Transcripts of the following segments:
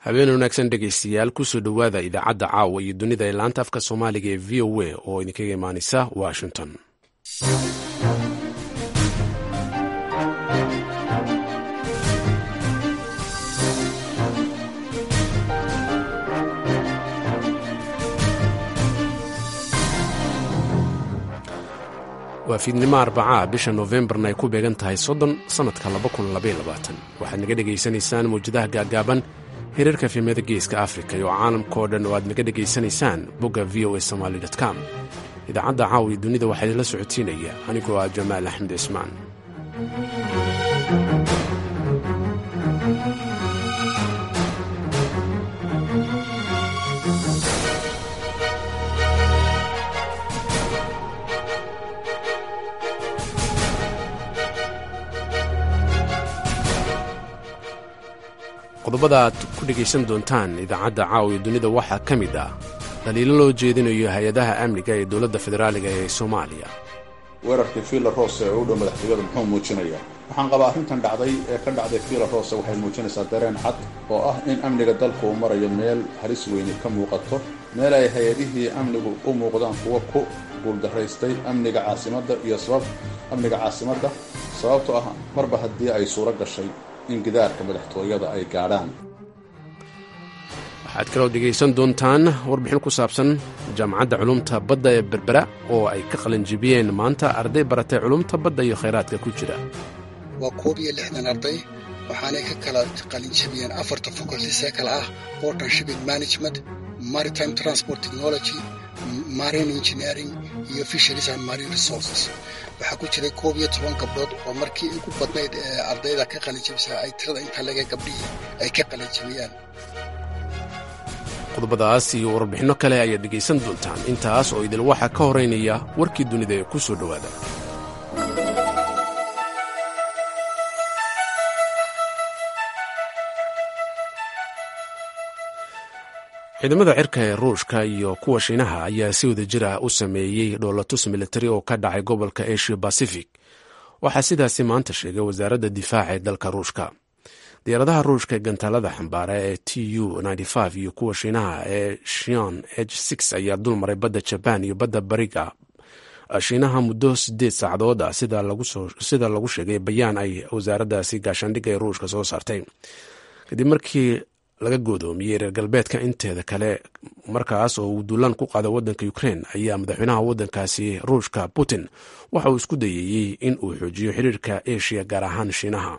habeen wanaagsan dhegaystayaal kusoo dhowaada idaacadda caawa iyo dunida ee laanta afka soomaaliga ee v o a oo idinkaga imaanaysa washington waa fiidnimo arbacaa bisha noofembarna ay ku beegan tahay soddon sannadka waxaad naga dhegaysanaysaan mawjadaha gaagaaban hirarka fiimada geeska afrika iyo caalamka oo dhan oo aad naga dhegaysanaysaan bogga v o a somaali com idaacadda caawiya dunida waxaa idinla socotiinaya anigoo ah jamaal axmed cismaan qodobada aad ku dhegaysan doontaan idaacadda caawiya dunida waxaa ka mid ah dhaliilo loo jeedinayo hay-adaha amniga ee dowladda federaaliga ee soomaaliya weerarkii fiila roose ee u dhow madaxtooyada muxuu muujinayaa waxaan qabaa arrintan dhacday ee ka dhacday fiila roose waxay muujinaysaa dareen cad oo ah in amniga dalku uu marayo meel halis weyni ka muuqato meel ay hay-adihii amnigu u muuqdaan kuwa ku guuldaraystay amniga caasimadda iyo sabab amniga caasimadda sababtoo ah marba haddii ay suuro gashay in gidaarka madaxtooyada ay gaadhaan waxaad kaloo dhegaysan doontaan warbixin ku saabsan jaamacadda culumta badda ee berbera oo ay ka qalinjibiyeen maanta arday baratay culumta badda iyo khayraadka ku jira waa koob iyo lixdan arday waxaanay ka kala qalinjabiyeen afarta faculties ee kale ah portan shipping management maritime transport technology marine engineering iyo fisheries and marine resources waxaa ku jiray koob iyo toban gabdhood oo markii ugu badnayd ee ardayda ka qalinjabisa ay tirada inta laga gabdhihii ay ka qalinjabiyaan qodobadaas iyo warbixinno kale ayaad dhegaysan doontaan intaas oo idil waxaa ka horaynaya warkii dunida ee ku soo dhowaada ciidamada cirka ee ruushka iyo kuwa shiinaha ayaa si wada jir ah u sameeyey dhoolatus militari oo ka dhacay gobolka asia bacific waxaa sidaasi maanta sheegay wasaaradda difaaca ee dalka ruushka diyaaradaha ruushka ee gantaalada xambaara ee t u iyo kuwa shiinaha ee shion h ayaa dul maray badda jabaan iyo badda bariga shiinaha muddo sideed saacadood ah sida lagu sheegay bayaan ay wasaaraddaasi gaashaandhigga ee ruushka soo saartay kadib markii laga goodoomiyey reer galbeedka inteeda kale markaas oo uu duulaan ku qaada wadanka ukrein ayaa madaxweynaha wadankaasi ruushka putin waxa uu isku dayeeyey in uu xoojiyo xiriirka asia gaar ahaan shiinaha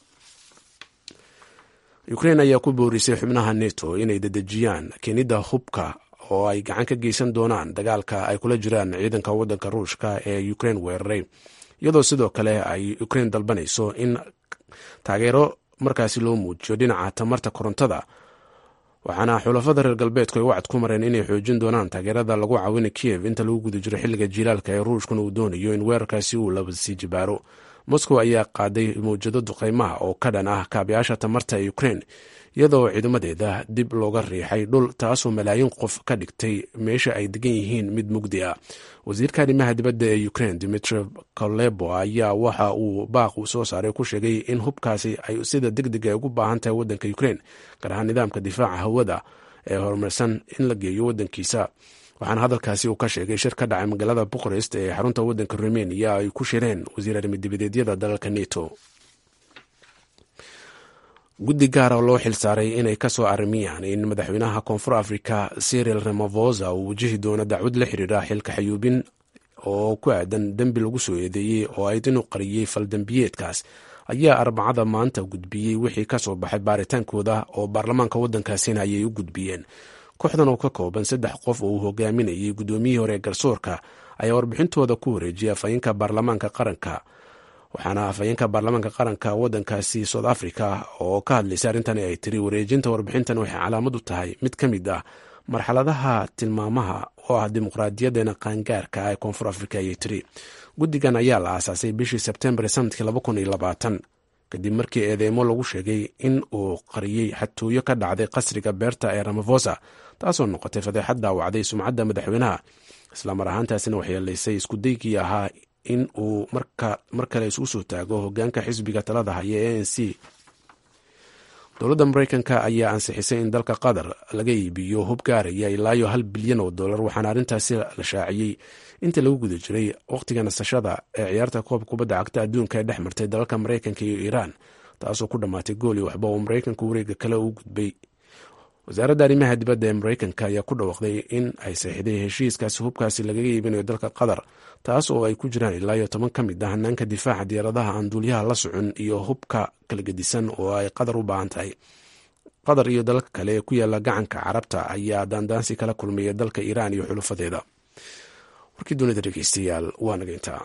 ukrein ayaa ku boorisay xubnaha neto inay dedejiyaan keenidda hubka oo ay gacan ka geysan doonaan dagaalka ay kula jiraan ciidanka wadanka ruushka ee ukrein weeraray iyadoo sidoo kale ay ukrein dalbanayso in taageero markaasi loo muujiyo dhinaca tamarta korontada waxaana xulafada reer galbeedku ay wacad ku mareen inay xoojin doonaan taageerada lagu caawina kiyev inta lagu guda jiro xilliga jiilaalka ee ruushkuna uu doonayo in weerarkaasi uu labasii jibaaro moscow ayaa qaaday mawjado duqaymaha oo ka dhan ah kaabayaasha tamarta ee ukrein iyadoo ciidamadeeda dib looga riixay dhul taasoo malaayiin qof ka dhigtay meesha ay degan yihiin mid mugdi ah wasiirka arrimaha dibadda ee ukrein dimitri kolebo ayaa waxa uu baaq uu soo saaray ku sheegay in hubkaasi ay sida deg deg ay ugu baahan tahay waddanka ukrein gaar ahaan nidaamka difaaca hawada ee horumarsan in la geeyo waddankiisa waxaana hadalkaasi uu ka sheegay shir ka dhacay magaalada bukarest ee xarunta waddanka rumeniya ay ku shireen wasiir arrimidibadeedyada dalalka neto guddi gaara oo loo xilsaaray inay ka soo arrimiyaan in madaxweynaha koonfur afrika siriel ramafosa uu wajihi doono dacwad la xiriira xilka xayuubin oo ku aadan dembi lagu soo eedeeyey oo ayd inuu qariyey faldembiyeedkaas ayaa arbacada maanta gudbiyey wixii ka soo baxay baaritaankooda oo baarlamaanka waddankaasina ayay u gudbiyeen kooxdan oo ka kooban saddex qof oo uu hogaaminayay guddoomiyihii hore ee garsoorka ayaa warbixintooda ku wareejiyay afhayeenka baarlamaanka qaranka waxaana afhayeenka baarlamaanka qaranka wadankaasi south africa oo ka hadlaysay arrintani ay tiri wareejinta warbixintan waxay calaamad u tahay mid ka mid ah marxaladaha tilmaamaha oo ah dimuqraadiyadeena qaangaarka ah ee koonfur africa ayay tiri guddigan ayaa la aasaasay bishii sebtembar sanadkii kadib markii eedeymo lagu sheegay in uu qariyey xatooyo ka dhacday qasriga beerta ee ramafosa taasoo noqotay fadeexad daawacday sumcadda madaxweynaha islamar ahaantaasina waxyeelaysay iskudaygii ahaa in uu mar kale isugu soo taago hogaanka xisbiga talada haya e n c dowladda maraykanka ayaa ansixisay in dalka qatar laga iibiyo hub gaaraya ilaayo hal bilyan oo dollar waxaana arrintaasi la shaaciyey intii lagu guda jiray wakhtiga nasashada ee ciyaarta koob kubadda cagta adduunka ee dhex martay dalalka maraykanka iyo iiraan taasoo ku dhammaatay gooli waxba oo maraykanka wareega kale u gudbay wasaaradda arrimaha dibadda ee maraykanka ayaa ku dhawaaqday in ay saxiixday heshiiskaasi hubkaasi lagaga iibinayo dalka qatar taas oo ay ku jiraan ilaa iyo toban ka mid ah hanaanka difaaca diyaaradaha aan duuliyaha la socon iyo hubka kala gedisan oo ay qatar u baahan tahay qatar iyo dalalka kale ee ku yaala gacanka carabta ayaa daandaansi kala kulmaya dalka iiraan iyo xulufadeeda warkii dunida dhegeystayaal waa naga intaa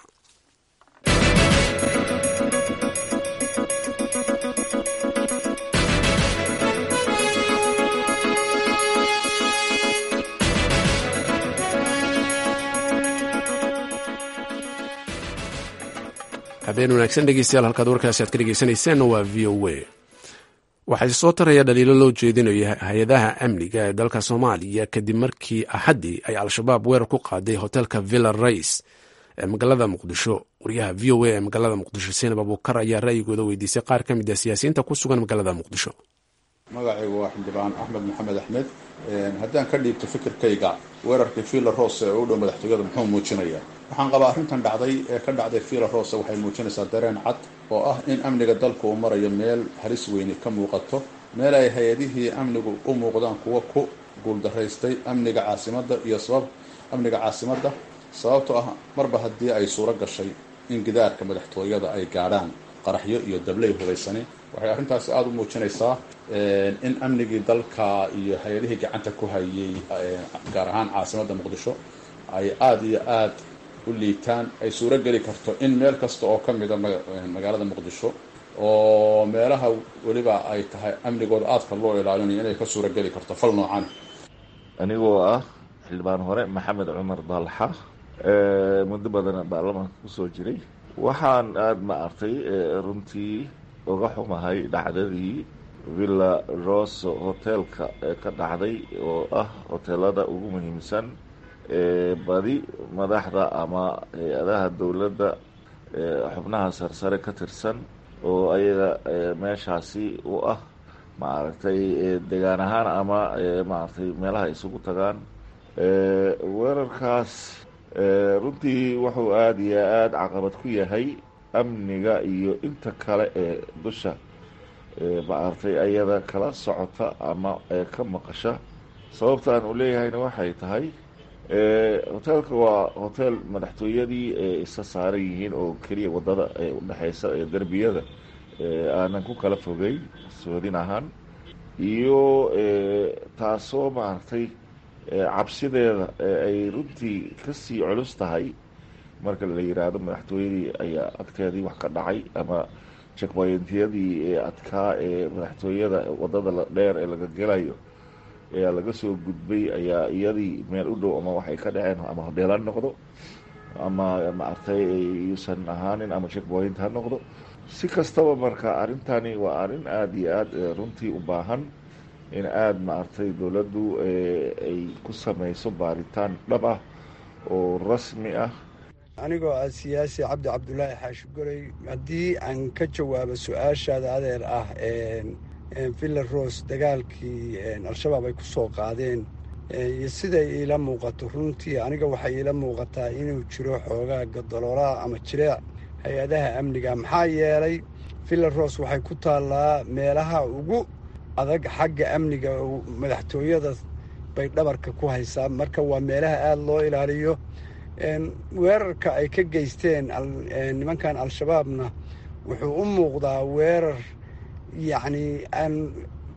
habeen wanaagsan dhegeystayaal halkaad warkaasi aad ka dhegeysanayseen waa v o a waxaa soo taraya dhaliilo loo jeedinayo hay-adaha amniga ee dalka soomaaliya kadib markii axaddii ay al-shabaab weerar ku qaaday hotelka villa rais ee magaalada muqdisho wariyaha v o a ee magaalada muqdisho seenab abuukar ayaa ra'yigooda weydiisay qaar ka mid ah siyaasiyiinta ku sugan magaalada muqdisho magacaygu waa xildhibaan axmed maxamed axmed haddaan ka dhiibto fikirkayga weerarkii villa rose ee u dhow madaxtooyada muxuu muujinayaa waxaan qabaa arrintan dhacday ee ka dhacday villa rose waxay muujinaysaa dareen cad oo ah in amniga dalku uu marayo meel halis weyni ka muuqato meel ay hay-adihii amnigu u muuqdaan kuwa ku guuldaraystay amniga caasimadda iyo sabab amniga caasimadda sababtoo ah marba haddii ay suuro gashay in gidaarka madaxtooyada ay gaadhaan qaraxyo iyo dabley hubaysani waxay arrintaasi aada u muujinaysaa in amnigii dalka iyo hay-adihii gacanta ku hayay gaar ahaan caasimadda muqdisho ay aada iyo aada u liitaan ay suuro geli karto in meel kasta oo ka mida magaalada muqdisho oo meelaha weliba ay tahay amnigooda aadka loo ilaalinayo inay ka suuro geli karto fal noocan anigoo ah xildhibaan hore maxamed cumar dalxa muddo badan baarlamaanka kusoo jiray waxaan aada ma artay runtii uga xumahay dhacdadii villa roso hoteelka ee ka dhacday oo ah hoteelada ugu muhiimsan ee badi madaxda ama hay-adaha dowladda xubnaha sarsare ka tirsan oo ayaga meeshaasi u ah maaragtay degaan ahaan ama maaragtay meelaha isugu tagaan weerarkaas runtii wuxuu aada iyo aada caqabad ku yahay amniga iyo inta kale ee dusha maaragtay ayada kala socota ama ka maqasha sababta aan u leeyahayna waxay tahay hoteelka waa hotel madaxtooyadii ee isa saaran yihiin oo keliya wadada ee udhexeysa ee derbiyada aanan ku kala fogeyn soodin ahaan iyo taasoo maaragtay cabsideeda ay runtii kasii culus tahay marka la yiraahdo madaxtooyadii ayaa agteedii wax ka dhacay ama jekboyntiyadii ee adkaa ee madaxtooyada wadada dheer ee laga gelayo ayaa laga soo gudbay ayaa iyadii meel u dhow ama waxay ka dhaceen ama hodheel ha noqdo ama maaragtay yuusan ahaanin ama checkpoint ha noqdo si kastaba marka arrintani waa arrin aada iyo aada runtii u baahan in aada maaragtay dowladdu ay ku samayso baaritaan dhab ah oo rasmi ah anigoo ah siyaasi cabdi cabdulaahi xaashi goley haddii aan ka jawaabo su-aashaada adeer ah villa rose dagaalkii al-shabaab ay ku soo qaadeen iyo siday iila muuqato runtii aniga waxay iila muuqataa inuu jiro xoogaa gadaloolaha ama jireec hay-adaha amniga maxaa yeelay villa rose waxay ku taallaa meelaha ugu adag xagga amniga madaxtooyada bay dhabarka ku haysaa marka waa meelaha aada loo ilaaliyo weerarka ay ka geysteen nimankan al-shabaabna wuxuu u muuqdaa weerar yacni aan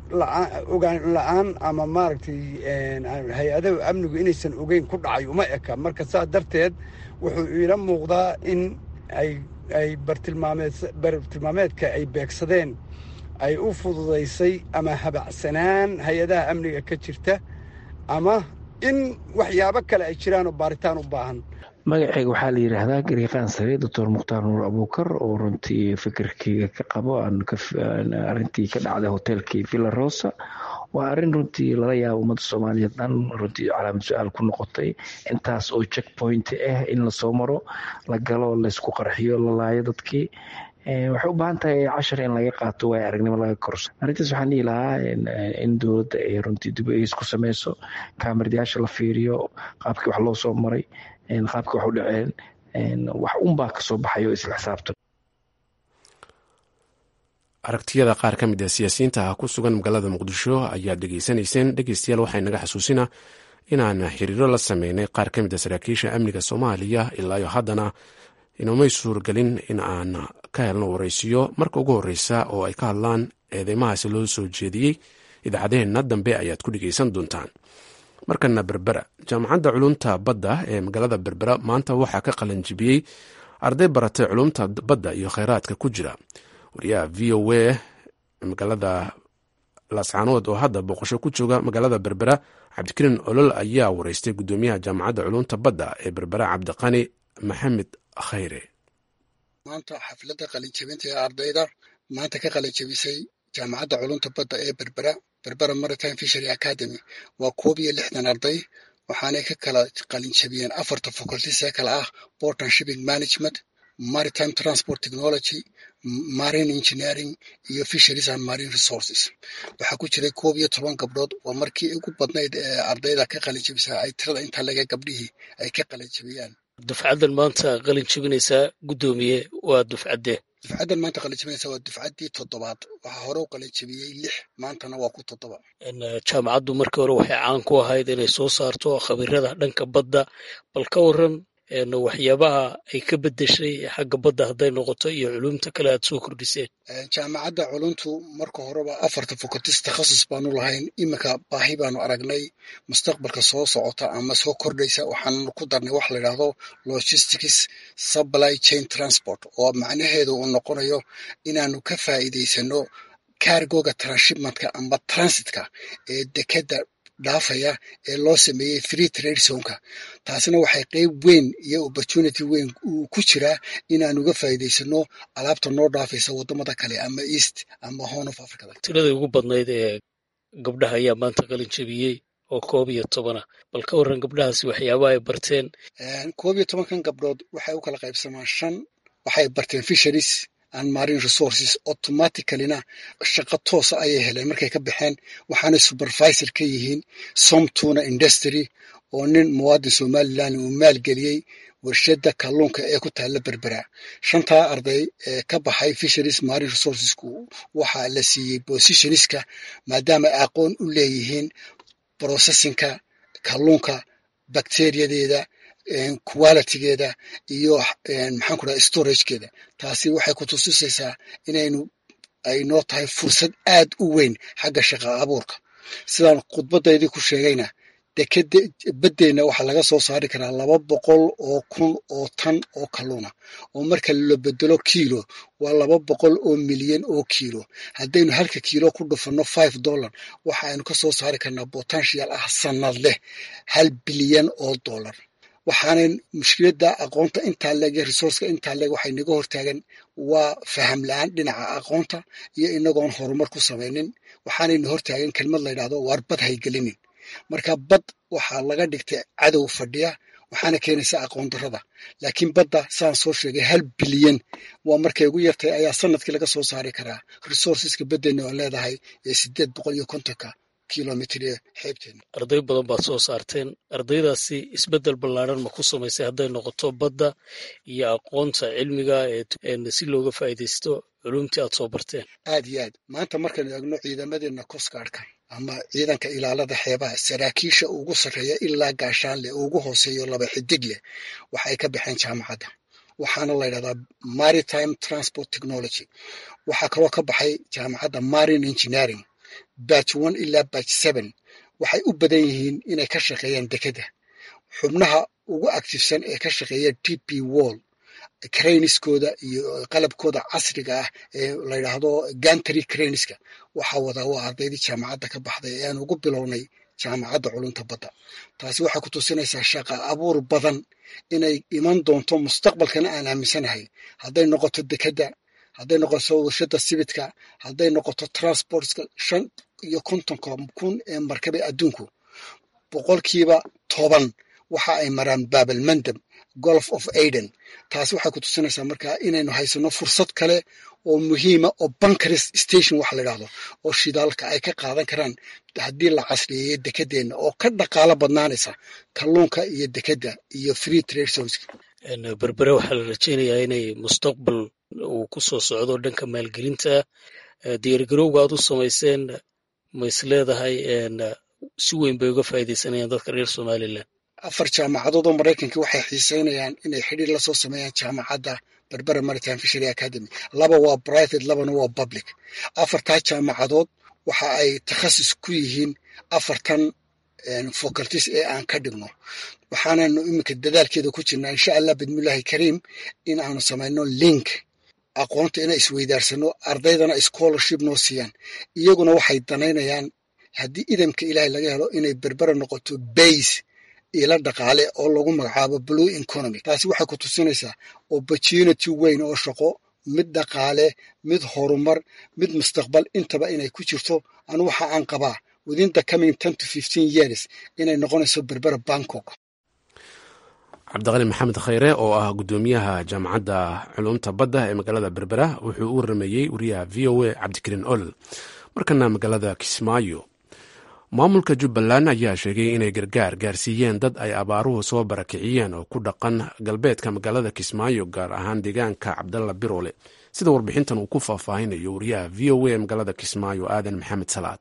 ogaan la-aan ama maaragtay hay-adaha amnigu inaysan ogeyn ku dhacay uma eka marka saa darteed wuxuu iila muuqdaa in ay ay bartilmaameed bartilmaameedka ay beegsadeen ay u fududaysay ama habacsanaan hay-adaha amniga ka jirta ama in waxyaabo kale ay jiraan oo baaritaan u baahan magaceyga waxaa la yidhaahdaa gariiqaan sare doctor mukhtaar nuur abuukar oo runtii fikirkeyga ka qabo arintii ka dhacday hoteelkii villa rosa waa arrin runtii lala yaabo ummadda soomaaliyeed dhan runtii calaamad su-aal ku noqotay intaas oo check point ah in lasoo maro la galo laysku qarxiyo la laayo dadkii waxay u baahan tahay cashar in laga qaato waay aragnimo laga korso arrintaas waxaan dhihi lahaa in dowladda ay runtii dib eegis ku sameyso kaamiradayaasha la fiiriyo qaabkii wax loo soo maray qaabkii wax u dhaceen wax unbaa kasoo baxayo isla xisaabtan aragtiyada qaar ka mid a siyaasiyiinta ku sugan magaalada muqdisho ayaad dhegeysanayseen dhegeystayaal waxay naga xasuusinaa inaan xiriiro la sameynay qaar ka mid a saraakiisha amniga soomaaliya ilaayo haddana inomay suurgelin in aan ka helno waraysiyo marka ugu horreysa oo ay ka hadlaan eedeymahaasi loo soo jeediyey idaacadaheenna dambe ayaad ku dhegeysan doontaan markana berbera jaamacadda culumta badda ee magaalada berbera maanta waxaa ka qalanjibiyey arday baratay culumta badda iyo kheyraadka ku jira wariyaha v o a magaalada laascaanood oo hadda booqasho ku jooga magaalada berbera cabdikariin olol ayaa wareystay guddoomiyaha jaamacadda culumta badda ee berbera cabdiqani maxamed khayre maanta xafladda qalinjabinta ee ardayda maanta ka qalinjabisay jaamacadda culumta badda ee berbera berbera maritime fishery academy waa koob iyo lixdan arday waxaanay ka kala qalinjabiyeen afarta faculties ee kale ah port and shipping management maritime transport technology marine engineering iyo fisheries and marine resources waxaa ku jiray koob iyo toban gabdhood waa markii ugu badnayd ee ardayda ka qalinjabisa ay tirada intaa laga gabdhihii ay ka qalinjabiyaan dufcaddan maanta qalin jabinaysaa guddoomiye waa dufcadde dufcaddan maanta qalinjabinaysa waa dufcaddii toddobaad waxaa hore u qalinjabiyey lix maantana waa ku toddoba jaamacaddu markii hore waxay caan ku ahayd inay soo saarto khabiirada dhanka badda bal ka waran waxyaabaha ay ka bedeshay xagga badda hadday noqoto iyo culumta kale aad soo kordhiseen jaamacadda culumtu marka horeba afarta fokatis takhasus baanu lahayn iminka baahi baanu aragnay mustaqbalka soo socota ama soo kordhaysa waxaanu ku darnay wax la yidhaahdo logistics supply chain transport oo macnaheedu uu noqonayo inaanu ka faa'iidaysano cargoga transhipmentka ama transitka ee dekeda dhaafaya ee loo sameeyey free trade zonka taasina waxay qeyb weyn iyo opportunity weyn uu ku jiraa inaan uga faa'iidaysano alaabta noo dhaafaysa waddamada kale ama east ama horn of africada tiradii ugu badnayd ee gabdhaha ayaa maanta qalin jabiyey oo koob iyo tobana bal ka warran gabdhahaasi waxyaabaha ay barteen koob iyo tobankan gabdhood waxay u kala qaybsamaan shan waxay barteen fisheries and marine resources automaticallyna shaqo toosa ayay heleen markay ka baxeen waxaana supervisor ka yihiin somtuna industry oo nin muwaadin somalilan uu maalgeliyey warshadda kalluunka ee ku taalla berbera shantaa arday ee ka baxay fisheries marine resourcesku waxaa la siiyey positionska maadaama aqoon u leeyihiin processinka kalluunka bacteriyadeeda qualitigeeda iyo maxaan ku dhaha storagekeeda taasi waxay ku tusisaysaa inaynu ay noo tahay fursad aad u weyn xagga shaqa abuurka sidaan khudbadaydii ku sheegayna dekeda baddeenna waxaa laga soo saari karaa laba boqol oo kun oo tan oo kalluuna oo marka la bedelo kiilo waa laba boqol oo milyan oo kiilo haddaynu halka kiilo ku dhufanno five dollar waxa aynu ka soo saari karnaa potential ah sanad leh hal bilyan oo dollar waxaanan mushkiladda aqoonta intaa leeg iyo resourceka intaa leeg waxay naga hortaagan waa faham la-aan dhinaca aqoonta iyo inagoon horumar ku samaynin waxaanayna hortaagan kelmad la yidhahdo waar bad haygelinin marka bad waxaa laga dhigtay cadow fadhiya waxaana keenaysa aqoon darrada laakiin badda saan soo sheegay hal bilyan waa markay ugu yartay ayaa sanadkii laga soo saari karaa resourceska baddeenna oo leedahay ee sideed boqol iyo kontonka kilomitr ee xeebteena arday badan baad soo saarteen ardaydaasi isbeddel ballaaran ma ku samaysay hadday noqoto badda iyo aqoonta cilmiga ee si looga faa'iidaysto culumtii aad soo barteen aad iyo aad maanta markaynu eegno ciidamadeena coastguardka ama ciidanka ilaalada xeebaha saraakiisha ugu sarreeya ilaa gaashaanleh ugu hooseeyo laba xidig leh waxay ka baxeen jaamacadda waxaana la ydhahdaa maritime transport technology waxaa kaloo ka baxay jaamacadda marine engineering batch one ilaa batch seven waxay u badan yihiin inay ka shaqeeyaan dekeda xubnaha ugu actifsan ee ka shaqeeya d p wall craniskooda iyo qalabkooda casriga ah ee la yidhaahdo gantry craniska waxaa wadaa waa ardaydii jaamacadda ka baxday ee aan ugu bilownay jaamacadda culunta badda taasi waxay ku tusinaysaa shaqa abuur badan inay iman doonto mustaqbalkana aan aaminsanahay hadday noqoto dekeda hadday noqoto warshada sibidka hadday noqoto transportska shan iyo kontonka kun ee markabe adduunku boqolkiiba toban waxa ay maraan baabalmandab golf of aiden taasi waxay ku tusinaysaa markaa inaynu haysano fursad kale oo muhiima oo bankaris station waxa la idhahdo oo shidaalka ay ka qaadan karaan haddii la casriyeeyo dekedeenna oo ka dhaqaalo badnaanaysa kalluunka iyo dekedda iyo free trade zones berbere waxaa la rajaynayaa inay mustaqbal uu ku soo socdo dhanka maalgelinta diyaargarowga aad u samayseen ma is leedahay si weyn bay uga faa'iidaysanayaan dadka reer somalilan afar jaamacadood oo maraykanka waxay xiiseynayaan inay xidhiir la soo sameeyaan jaamacadda berbera maritime fishery academy laba waa private labana waa public afartaa jaamacadood waxa ay takhasus ku yihiin afartan faculties ee aan ka dhigno waxaananu iminka dadaalkeeda ku jirnaa insha allah bidmillahi kariim in aanu samayno link aqoonta inay isweydaarsano ardaydana scholarship noo siiyaan iyaguna waxay danaynayaan haddii idamka ilaahay laga helo inay berbera noqoto base ila dhaqaale oo lagu magacaabo blue economy taasi waxay ku tusinaysaa opportunity weyn oo shaqo mid dhaqaale mid horumar mid mustaqbal intaba inay ku jirto anu waxa aan qabaa within the coming ten to fifteen years inay noqonayso berbera bangkok cabdiqani maxamed khayre oo ah guddoomiyaha jaamacadda culumta badda ee magaalada berbera wuxuu u warameeyey wariyaha v o a cabdikariin olol markana magaalada kismaayo maamulka jubbaland ayaa sheegay inay gargaar gaarsiiyeen dad ay abaaruhu soo barakiciyeen oo ku dhaqan galbeedka magaalada kismaayo gaar ahaan deegaanka cabdalla biroole sida warbixintan uu ku faahfaahinayo wariyaha v o a magaalada kismaayo aadan maxamed salaad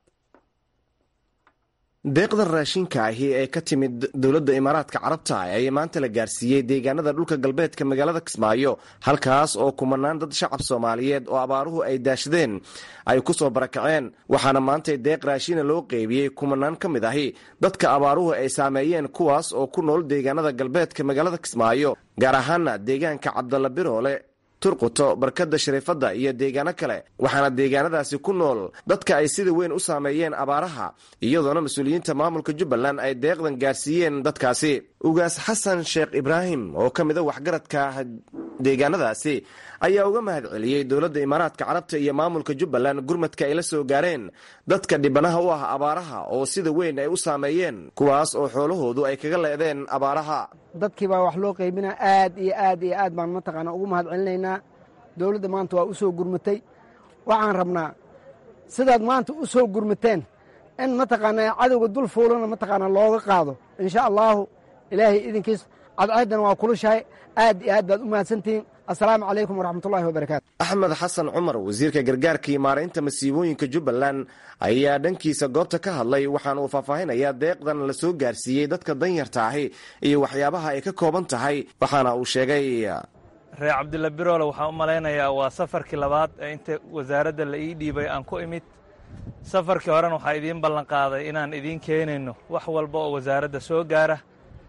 deeqdan raashinka ahi ee ka timid dowladda imaaraadka carabta ayaa maanta la gaarsiiyey deegaanada dhulka galbeedka magaalada kismaayo halkaas oo kumanaan dad shacab soomaaliyeed oo abaaruhu ay daashadeen ay ku soo barakaceen waxaana maantay deeq raashina loo qeybiyey kumanaan ka mid ahi dadka abaaruhu ay saameeyeen kuwaas oo ku nool deegaanada galbeedka magaalada kismaayo gaar ahaana deegaanka cabdalla biroole turquto barkadda shariifadda iyo deegaano kale waxaana deegaanadaasi ku nool dadka ay sida weyn u saameeyeen abaaraha iyadoona mas-uuliyiinta maamulka jubbaland ay deeqdan gaarsiiyeen dadkaasi ugaas xasan sheekh ibraahim oo ka mid a waxgaradka deegaanadaasi ayaa uga mahad celiyey dowladda imaaraadka carabta iyo maamulka jubbaland gurmadka ay la soo gaareen dadka dhibanaha u ah abaaraha oo sida weyn ay u saameeyeen kuwaas oo xoolahoodu ay kaga leedeen abaaraha dadkii baa wax loo qaybina aad iyo aad iyo aad baan mataqaana ugu mahad celinaynaa dowladda maanta waa u soo gurmatay waxaan rabnaa sidaad maanta u soo gurmateen in mataqaanaa cadowga dul fuulana mataqaanaa looga qaado insha allaahu ilaahay idinkiis cadceeddana waa kulushahay aad iyo aad baad u mahadsantihiin assalaamu calaykum waraxmatullahi wabarakaatu axmed xasan cumar wasiirka gargaarka iyo maaraynta masiibooyinka jubbaland ayaa dhankiisa goobta ka hadlay waxaana uu faahfaahinayaa deeqdan la soo gaarsiiyey dadka danyarta ahi iyo waxyaabaha ay ka kooban tahay waxaana uu sheegay reer cabdilla biroole waxaan u malaynayaa waa safarkii labaad ee inta wasaaradda la ii dhiibay aan ku imid safarkii horena waxaa idiin ballanqaaday inaan idiin keenayno wax walba oo wasaaradda soo gaara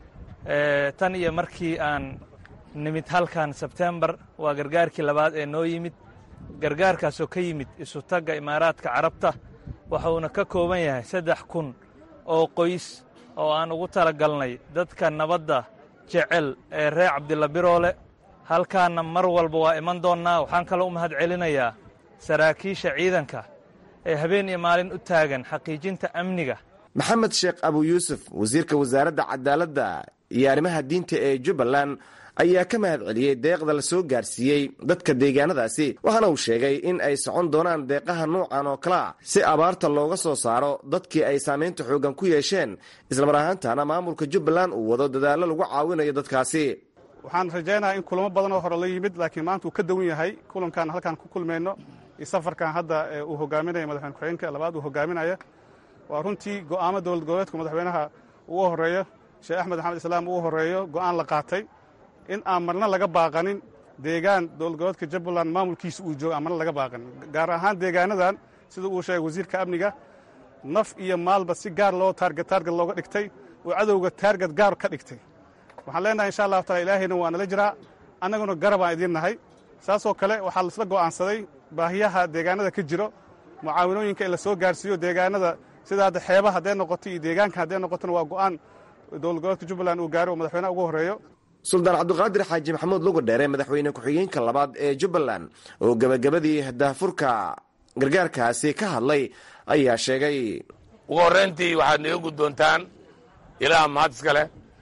tan iyo markii aan nimid halkan sebtembar waa gargaarkii labaad ee noo yimid gargaarkaasoo ka yimid isutagga imaaraadka carabta waxuuna ka kooban yahay saddex kun oo qoys oo aan ugu talagalnay dadka nabadda jecel ee reer cabdilla biroole halkaanna mar walba waa iman doonnaa waxaan kaloo u mahad celinayaa saraakiisha ciidanka ee habeen iyo maalin u taagan xaqiijinta amniga maxamed sheekh abu yuusuf wasiirka wasaaradda cadaaladda iyo arrimaha diinta ee jubbaland ayaa ka mahad celiyey deeqda la soo gaarsiiyey dadka deegaanadaasi waxaana uu sheegay in ay socon doonaan deeqaha nuucan oo kalea si abaarta looga soo saaro dadkii ay saamaynta xooggan ku yeesheen islamar ahaantana maamulka jubbaland uu wado dadaallo lagu caawinayo dadkaasi waxaan rajaynayaa in kulamo badan oo hore la yimid laakiin maanta uu ka dawan yahay kulankan halkaan ku kulmayno iyo safarkan hadda uu hogaaminaya madaxweyne ku-xigeenka labaad uu hogaaminaya waa runtii go'aamo dowlad goboleedka madaxweynaha ugu horeeyo sheekh axmed maxamed islaam ugu horeeyo go'aan la qaatay in aan marna laga baaqanin deegaan dowlad goboleedka jubbaland maamulkiisa uu joogo aan marna laga baaqanin gaar ahaan deegaanadan sida uu sheegay wasiirka amniga naf iyo maalba si gaar loo taarget taarget looga dhigtay oo cadowga taarget gaar ka dhigtay waxaan leenahay insha allahu taala ilaahayna waa nala jiraa annaguna garab aan idiin nahay saasoo kale waxaa laisla go'aansaday baahiyaha deegaanada ka jiro mucaawinooyinka in la soo gaarsiiyo deegaanada sida hadda xeebaha hadday noqoto iyo deegaanka hadday noqotona waa go'aan dowlad goboleedka jubbaland uu gaaray oo madaxweynaha ugu horreeyo suldaan cabdiqaadir xaaji maxamuud lugu dheere madaxweyne ku-xigeenka labaad ee jubbaland oo gebagabadii daahfurka gargaarkaasi ka hadlay ayaa sheegay ugu horrayntii waxaad naga guddoontaan ilaah mahad iska leh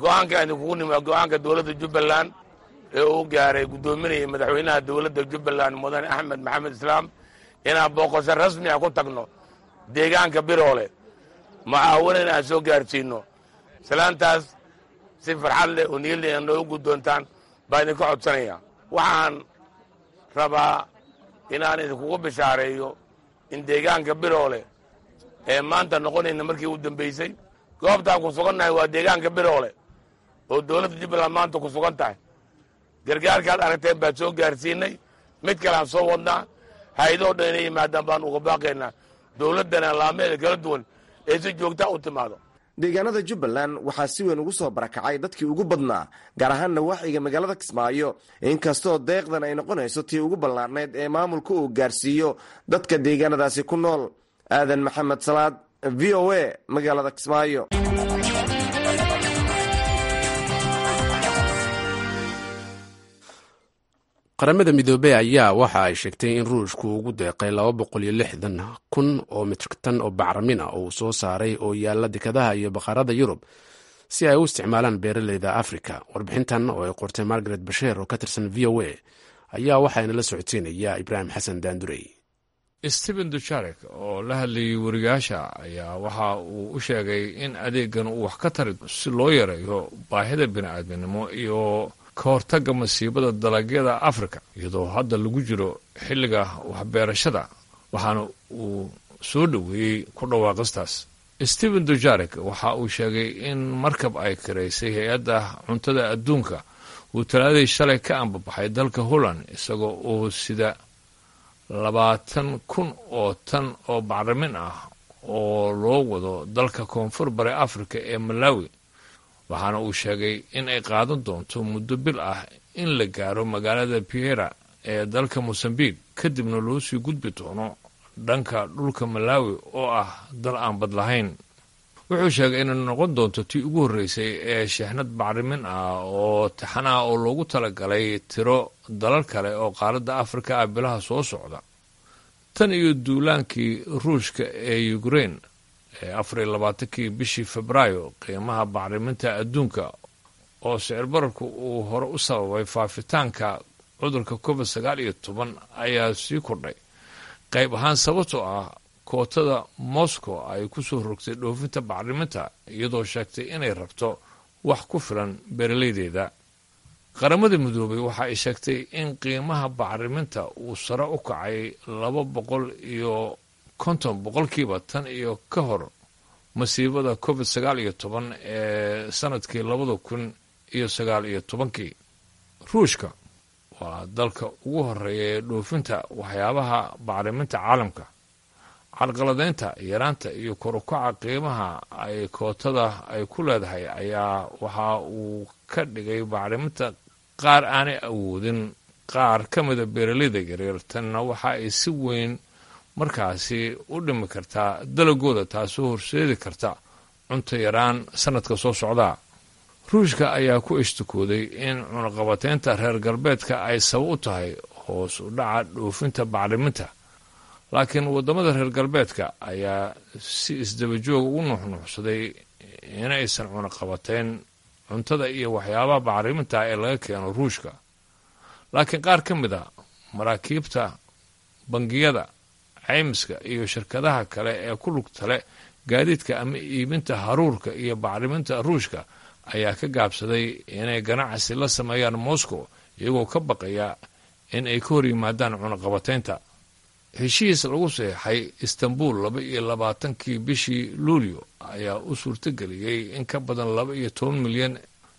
go'aanka idinkugu nimi waa go'aanka dowladda jubbaland ee uu gaaray guddoominaya madaxweynaha dowladda jubbaland mudane axmed maxamed islaam inaan booqasho rasmi ah ku tagno deegaanka biroole mucaawanan aan soo gaarsiinno salaantaas si farxad leh oo niyad leh noogu guddoontaan baa idinka codsanaya waxaan rabaa inaan idinkugu bishaareeyo in deegaanka biroole ee maanta noqonayna markii u dambaysay goobtaan ku sugannahay waa deegaanka biroole oo dowladda jubbaland maanta ku sugan tahay gargaarkaad aragteen baan soo gaarsiinay mid kaleaan soo wadnaa hay-adoo dhan inay yimaadaan baan uga baaqaynaa dowladdana laameeda kala duwan ee si joogtaa u timaado deegaanada jubbaland waxaa si weyn ugu soo barakacay dadkii ugu badnaa gaar ahaan nawaaxiga magaalada kismaayo inkastoo deeqdan ay noqonayso tii ugu ballaarnayd ee maamulka uu gaarsiiyo dadka deegaanadaasi ku nool aadan maxamed salaad v o a magaalada kismaayo qaramada midoobey ayaa waxa ay sheegtay in ruushku ugu deeqay laba boqol iyo lixdan kun oo mitrigtan oo bacramin ah oo uu soo saaray oo yaalla dekadaha iyo baqarada yurub si ay u isticmaalaan beeraleyda afrika warbixintan oo ay qortay margaret basheer oo ka tirsan v o a ayaa waxaana la socodsiinaya ibraahim xasan daandurey stephen dujarek oo la hadlayay wariyaasha ayaa waxa uu u sheegay in adeegan uu wax ka tari si loo yareeyo baahida bini'aadminimo iyo ka hortagga masiibada dalagyada afrika iyadoo hadda lagu jiro xilliga waxbeerashada waxaana uu soo dhoweeyey ku dhawaaqistaas stephen dujarek waxa uu sheegay in markab ay karaysay hay-adda cuntada adduunka uu talaadii shalay ka ambabaxay dalka holland isagoo uu sida labaatan kun oo tan oo bacrimin ah oo loo wado dalka koonfur bari afrika ee malawi waxaana uu sheegay in ay qaadan doonto muddo bil ah in la gaaro magaalada piera ee dalka mosambiq kadibna loo sii gudbi doono dhanka dhulka malawi oo ah dal aan bad lahayn wuxuu sheegay inay noqon doonto tii ugu horreysay ee sheexnad bacrimin ah oo taxan ah oo loogu talagalay tiro dalal kale oo qaaradda afrika ah bilaha soo socda tan iyo duulaankii ruushka ee ukrein ee afar iyo labaatankii bishii febraayo qiimaha bacriminta adduunka oo sicir bararku uu hore u sababay faafitaanka cudurka covid sagaal iyo toban ayaa sii kordhay qayb ahaan sababtoo ah kootada moscow ay ku soo rogtay dhoofinta bacriminta iyadoo sheegtay inay rabto wax ku filan beeralaydeeda qaramada midoobay waxa ay sheegtay in qiimaha bacriminta uu sare u kacay laba boqol iyo konton boqolkiiba tan iyo ka hor masiibada covid sagaal iyo toban ee sanadkii labada kun iyo sagaal iyo tobankii ruushka waa dalka ugu horeeya ee dhoofinta waxyaabaha bacriminta caalamka carqaladeynta yaraanta iyo korukaca qiimaha ay kootada ay ku leedahay ayaa waxa uu ka dhigay bacriminta qaar aanay awoodin qaar ka mida beeralayda yaryar tanna waxa ay si weyn markaasi u dhimi kartaa dalagooda taasoo horseedi karta cunto yaraan sanadka soo socdaa ruushka ayaa ku ishtikooday in cunaqabateynta reer galbeedka ay sabab u tahay hoos u dhaca dhoofinta bacriminta laakiin waddamada reer galbeedka ayaa si isdabajooga u nuuxnuuxsaday inaysan cunaqabateyn cuntada iyo waxyaabaha bacriminta ee laga keeno ruushka laakiin qaar ka mid a maraakiibta bangiyada caymiska iyo shirkadaha kale ee ku lugta leh gaadiidka ama iibinta haruurka iyo bacriminta ruushka ayaa ka gaabsaday inay ganacsi la sameeyaan moscow iyagoo ka baqaya in ay ka hor yimaadaan cunaqabateynta heshiis lagu saxeixay istanbul laba iyo labaatankii bishii luulyo ayaa u suurtageliyey in ka badan laba iyo toban milyan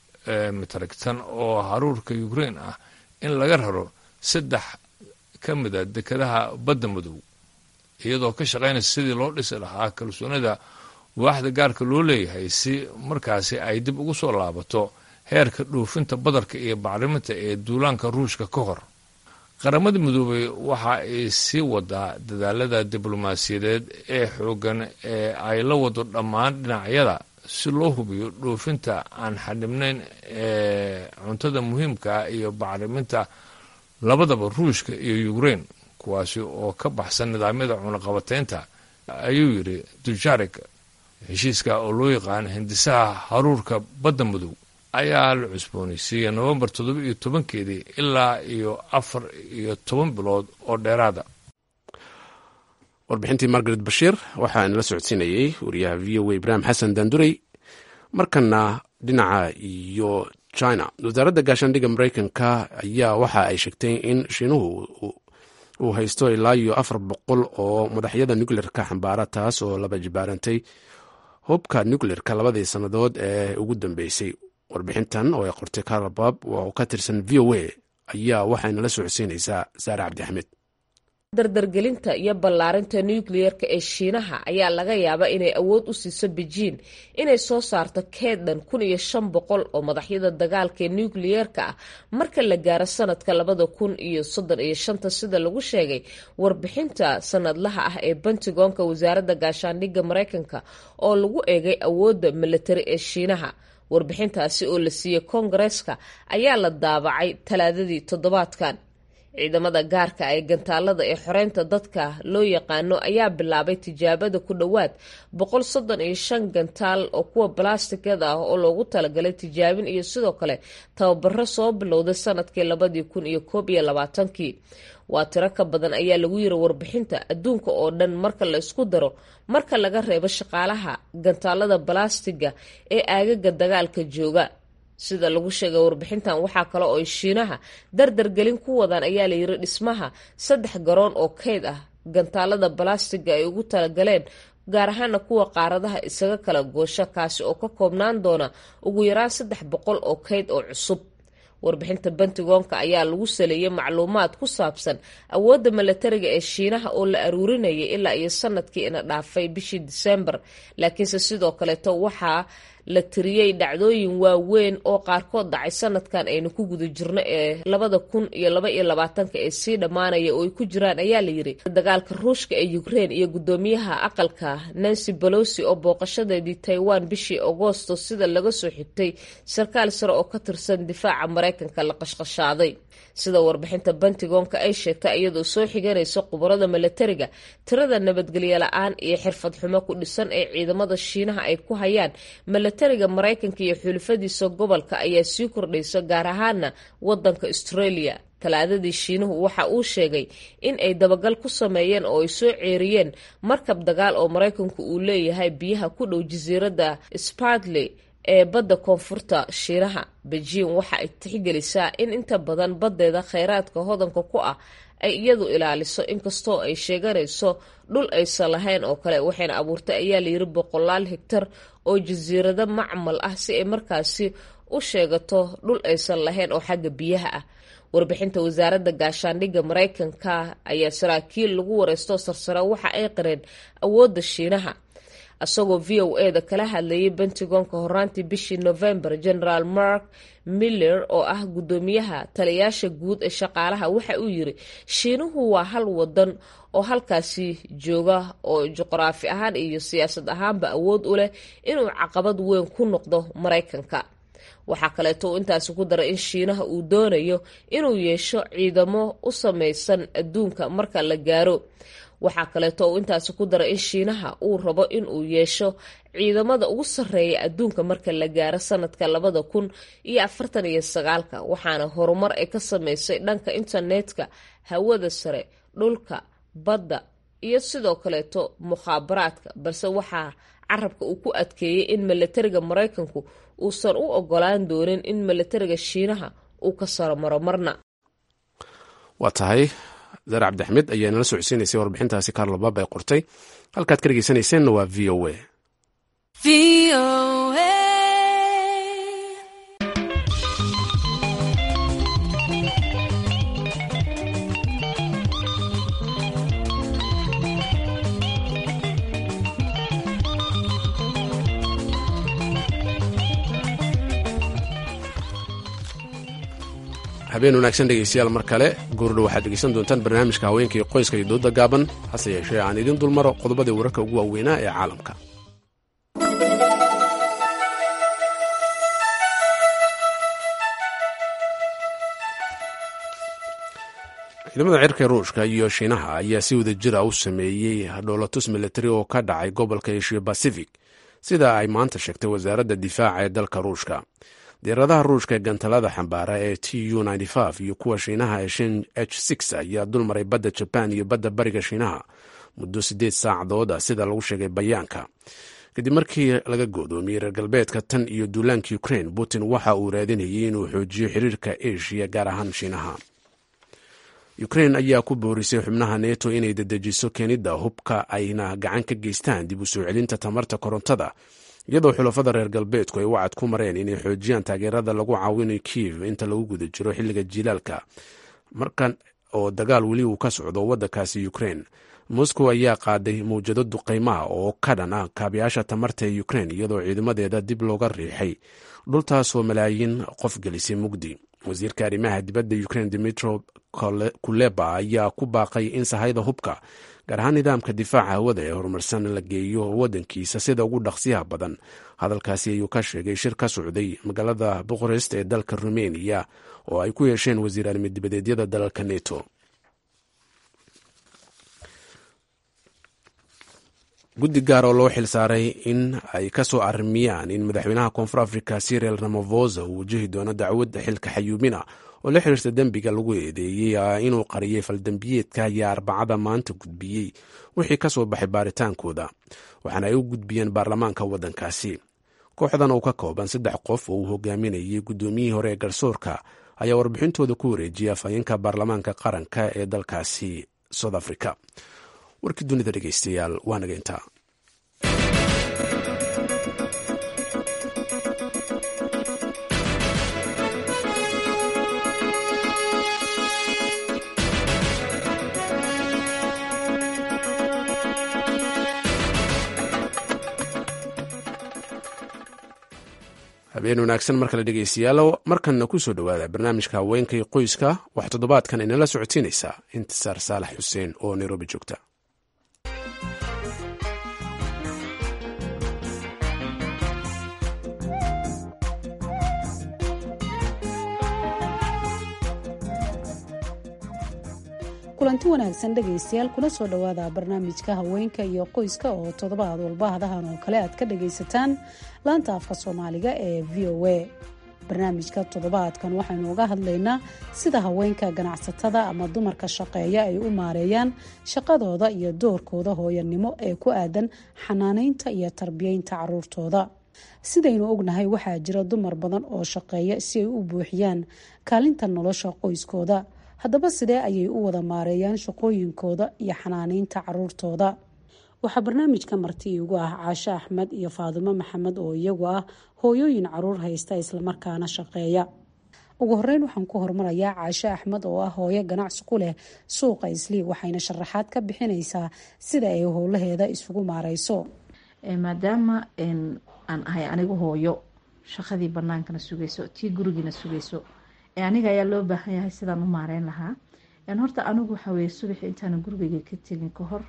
mitrigtan oo haruurka ukrein ah in laga raro saddex ka mida dekadaha badda madow iyadoo ka shaqaynaysa sidii loo dhisi lahaa kalsoonida waaxda gaarka loo leeyahay si markaasi ay dib ugu soo laabato heerka dhoofinta badarka iyo bacriminta ee duulaanka ruushka ka hor qaramada midoobey waxa ay sii wadaa dadaalada diblomaasiyadeed ee xooggan ee ay la wado dhammaan dhinacyada si loo hubiyo dhoofinta aan xadhibnayn ee cuntada muhiimkaa iyo bacriminta labadaba ruushka iyo ukrein kuwaasi oo ka baxsan nidaamyada cunaqabateynta ayuu yidhi dujarik heshiiska oo loo yaqaan hindisaha haruurka badda madow ayaa la cusboonaysiiyey nofembar toddoba iyo tobankeedii ilaa iyo afar iyo toban bilood oo dheeraada warbixintii margaret bashiir waxaa inala socodsiinayey wariyaha v o a ibraahim xasan daandurey markana dhinaca iyo china wasaaradda gaashaandhigga mareykanka ayaa waxa ay sheegtay in shiinuhu uu haysto ilaa iyo afar boqol oo madaxyada nucleerka xambaara taas oo laba jibaarantay hubka nucleerka labadii sannadood ee ugu dambeysay warbixintan oo ay qortay karabab oo ka tirsan v o a ayaa waxaynala socodsiinaysaa saare cabdi axmed dardargelinta iyo ballaarinta nukliyeerka ee shiinaha ayaa laga yaabaa inay awood u siiso bejiin inay soo saarto keedhan kun iyo shan boqol oo madaxyada dagaalka ee nukliyeerka ah marka la gaaro sanadka labada kun iyo soddon iyo shanta sida lagu sheegay warbixinta sanadlaha ah ee bentigoonka wasaaradda gaashaandhigga mareykanka oo lagu eegay awoodda milatari ee shiinaha warbixintaasi oo la siiyey koongareeska ayaa la daabacay talaadadii toddobaadkan ciidamada gaarka ee gantaalada ee xoreynta dadka loo yaqaano ayaa bilaabay tijaabada ku dhowaad boqol soddon iyo shan gantaal oo kuwa balastikada ah oo loogu talagalay tijaabin iyo sidoo kale tababaro soo bilowday sanadkii labadii kun iyo koob iyo labaatankii waa tiro ka badan ayaa lagu yiri warbixinta adduunka oo dhan marka la isku daro marka laga reebo shaqaalaha gantaalada balastiga ee aagaga dagaalka jooga sida lagu sheegay warbixintan waxaa kale oo ay shiinaha dardargelin ku wadaan ayaa la yiri dhismaha saddex garoon oo keyd ah gantaalada balastiga ay ugu talagaleen gaar ahaana kuwa qaaradaha isaga kala goosho kaasi oo ka koobnaan doona ugu yaraan saddex boqol oo keyd oo cusub warbixinta bentigoonka ayaa lagu saleeyey macluumaad ku saabsan awoodda milatariga ee shiinaha oo la aruurinayay ilaa iyo sanadkii ina dhaafay bishii disembar laakiinse sidoo kaleeto waxaa la tiriyey dhacdooyin waaweyn oo qaarkood dhacay sanadkan aynu ku guda jirno ee labada kun iyo laba iyo labaatanka ee sii dhammaanaya oo ay ku jiraan ayaa layiri dagaalka ruushka ee ukrein iyo guddoomiyaha aqalka nancy bolosi oo booqashadeedii taiwan bishii agoosto sida laga soo xigtay sarkaal sare oo ka tirsan difaaca mareykanka la qashqashaaday sida warbixinta bentigoonka ay sheegtay iyadoo soo xiganaysa khubarada milatariga tirada nabadgelyo la-aan iyo xirfad xumo ku dhisan ee ciidamada shiinaha ay ku hayaan milatariga mareykanka iyo xulufadiisa gobolka ayaa sii kordhaysa gaar ahaana wadanka australia talaadadii shiinuhu waxa uu sheegay in ay dabagal ku sameeyeen oo ay soo ceeriyeen markab dagaal oo mareykanku uu leeyahay biyaha ku dhow jasiiradda spartley ee badda koonfurta shiinaha bejiin waxa ay tixgelisaa in inta badan baddeeda kheyraadka hodanka ku ah ay iyadu ilaaliso inkastoo ay sheeganayso dhul aysan lahayn oo kale waxayna abuurtay ayaa layiri boqolaal higtar oo jasiirado macmal ah si ay markaasi u sheegato dhul aysan lahayn oo xagga biyaha ah warbixinta wasaaradda gaashaandhigga mareykanka ayaa saraakiil lagu wareysto sarsare waxa ay qareen awoodda shiinaha isagoo v o e da kala hadlayay bentigoonka horaantii bishii november generaal mark miller oo ah guddoomiyaha taliyaasha guud ee shaqaalaha waxa uu yiri shiinuhu waa hal wadan oo halkaasi jooga oo juqraafi ahaan iyo siyaasad ahaanba awood u leh inuu caqabad weyn ku noqdo mareykanka waxaa kaleeto uu intaasi ku daray in shiinaha uu doonayo inuu yeesho ciidamo u sameysan adduunka marka la gaaro waxaa kaleeto uu intaasi ku daray in shiinaha uu rabo inuu yeesho ciidamada ugu sarreeya adduunka marka la gaaro sanadka labada kun iyo afartan iyo sagaalka waxaana horumar ay ka sameysay dhanka internetka hawada sare dhulka badda iyo sidoo kaleeto mukhaabaraadka balse waxaa carabka uu ku adkeeyey in milatariga mareykanku uusan u ogolaan doonin in milatariga shiinaha uu ka saromaro marna waa tahay zar cabdixmed ayaa nala socodsiinaysay warbixintaasi karlobab ay qortay halkaad ka dhegeysanayseena waa v o a habeen wanaagsan dhegeystayaal mar kale goordhow waxaad dhegeysan doontaan barnaamijka haweenka iyo qoyska iyo dooda gaaban hase yeeshee aan idiin dulmaro qodobadii wararka ugu waaweynaa ee caalamka ciidamada cirka ruushka iyo shiinaha ayaa si wada jira u sameeyey dhoolatus militari oo ka dhacay gobolka asia bacific sida ay maanta sheegtay wasaaradda difaaca ee dalka ruushka diyaaradaha ruushka ee gantalada xambaara ee t u iyo kuwa shiinaha ee shin h ayaa dulmaray badda jabaan iyo badda bariga shiinaha muddo siddeed saacadood ah sida lagu sheegay bayaanka kadib markii laga goodoomiyey reer galbeedka tan iyo duulaanka ukrain putin waxa uu raadinayay inuu xoojiyo xiriirka asia gaar ahaan shiinaha ukrain ayaa ku boorisay xubnaha neto inay dedejiso keenidda hubka ayna gacan ka geystaan dib u soo celinta tamarta korontada iyadoo xulafada reer galbeedku ay wacad ku mareen inay xoojiyaan taageerada lagu caawinayo kiev inta lagu guda jiro xilliga jilaalka markan oo dagaal weli uu ka socdo waddankaasi ukrain moscow ayaa qaaday mawjado duqaymaha oo ka dhan ah kaabiyaasha tamarta ee ukrain iyadoo ciidamadeeda dib looga riixay dhultaasoo malaayiin qof gelisay mugdi wasiirka arrimaha dibadda ukrain dimitro kuleba ayaa ku baaqay in sahayda hubka gaar ahaan nidaamka difaaca hawada ee horumarsan la geeyo waddankiisa sida ugu dhaqsiyaha badan hadalkaasi ayuu ka sheegay shir ka socday magaalada buqarest ee dalka rumeniya oo ay ku yeesheen wasiir arrimidibadeedyada dalalka neto guddi gaar oo loo xilsaaray in ay ka soo arrimiyaan in madaxweynaha koonfur africa siriel ramafosa uu wajahi doono dacwad xilka xayuubina oo la xiriirta dembiga lagu eedeeyey inuu qariyey faldembiyeedka ayaa arbacada maanta gudbiyey wixii ka soo baxay baaritaankooda waxaana ay u gudbiyeen baarlamaanka waddankaasi kooxdan oo ka kooban saddex qof oo uu hogaaminayay guddoomiyihii hore ee garsoorka ayaa warbixintooda ku wareejiyay afhayeenka baarlamaanka qaranka ee dalkaasi south africa warkii dunida dhegeystayaal waa naga intaa habeen wanaagsan mar kale dhegeystayaal markanna ku soo dhowaada barnaamijka haweenka iyo qoyska wax toddobaadkan inala socodsiinaysaa intisaar saalax xuseen oo nairobi joogta kulanti wanaagsan dhegaystayaal kuna soo dhowaada barnaamijka haweenka iyo qoyska oo toddobaad walba hadahan oo kale aad ka dhagaysataan laanta afka soomaaliga ee v o a barnaamijka toddobaadkan waxaynu uga hadlaynaa sida haweenka ganacsatada ama dumarka shaqeeya ay u maareeyaan shaqadooda iyo doorkooda hooyanimo ee ku aadan xanaaneynta iyo tarbiyeynta caruurtooda sidaynu ognahay waxaa jira dumar badan oo shaqeeya si ay u buuxiyaan kaalinta nolosha qoyskooda haddaba sidee ayay u wada maareeyaan shaqooyinkooda iyo xanaaneynta caruurtooda waxaa barnaamijka marti iigu ah caashe axmed iyo faadimo maxamed oo iyagu ah hooyooyin caruur haysta islamarkaana shaqeeya ugu horeyn waxaan ku hormarayaa caashe axmed oo ah hooyo ganacsi ku leh suuqa islii waxayna sharaxaad ka bixinaysaa sida ay howlaheeda isugu maareyso maadaama aan ahay anigu hooyo shaqadii banaankana sugayso tii gurigiina sugayso aniga ayaa loo baahan yahay sidaan u maareyn lahaa horta anigu waxaweye subaxi intaana gurigeyga ka tegin ka hor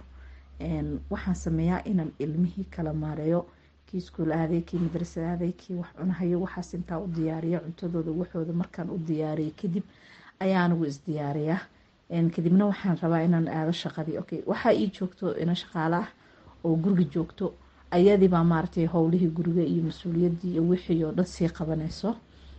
waxaan sameeyaa inaan ilmihii kala maareeyo kii iskuul aaday kii madrasad aaday kii wax cunahayo waxaas intaa u diyaariya cuntadooda waxooda markaan u diyaariya kadib ayaa anigu isdiyaariyaa kadibna waxaan rabaa inaan aado shaqadii okay waxaa ii joogto ina shaqaale ah oo guriga joogto ayadiibaa maaragtay howlihii guriga iyo mas-uuliyadii iyo wixii oo dhan sii qabanayso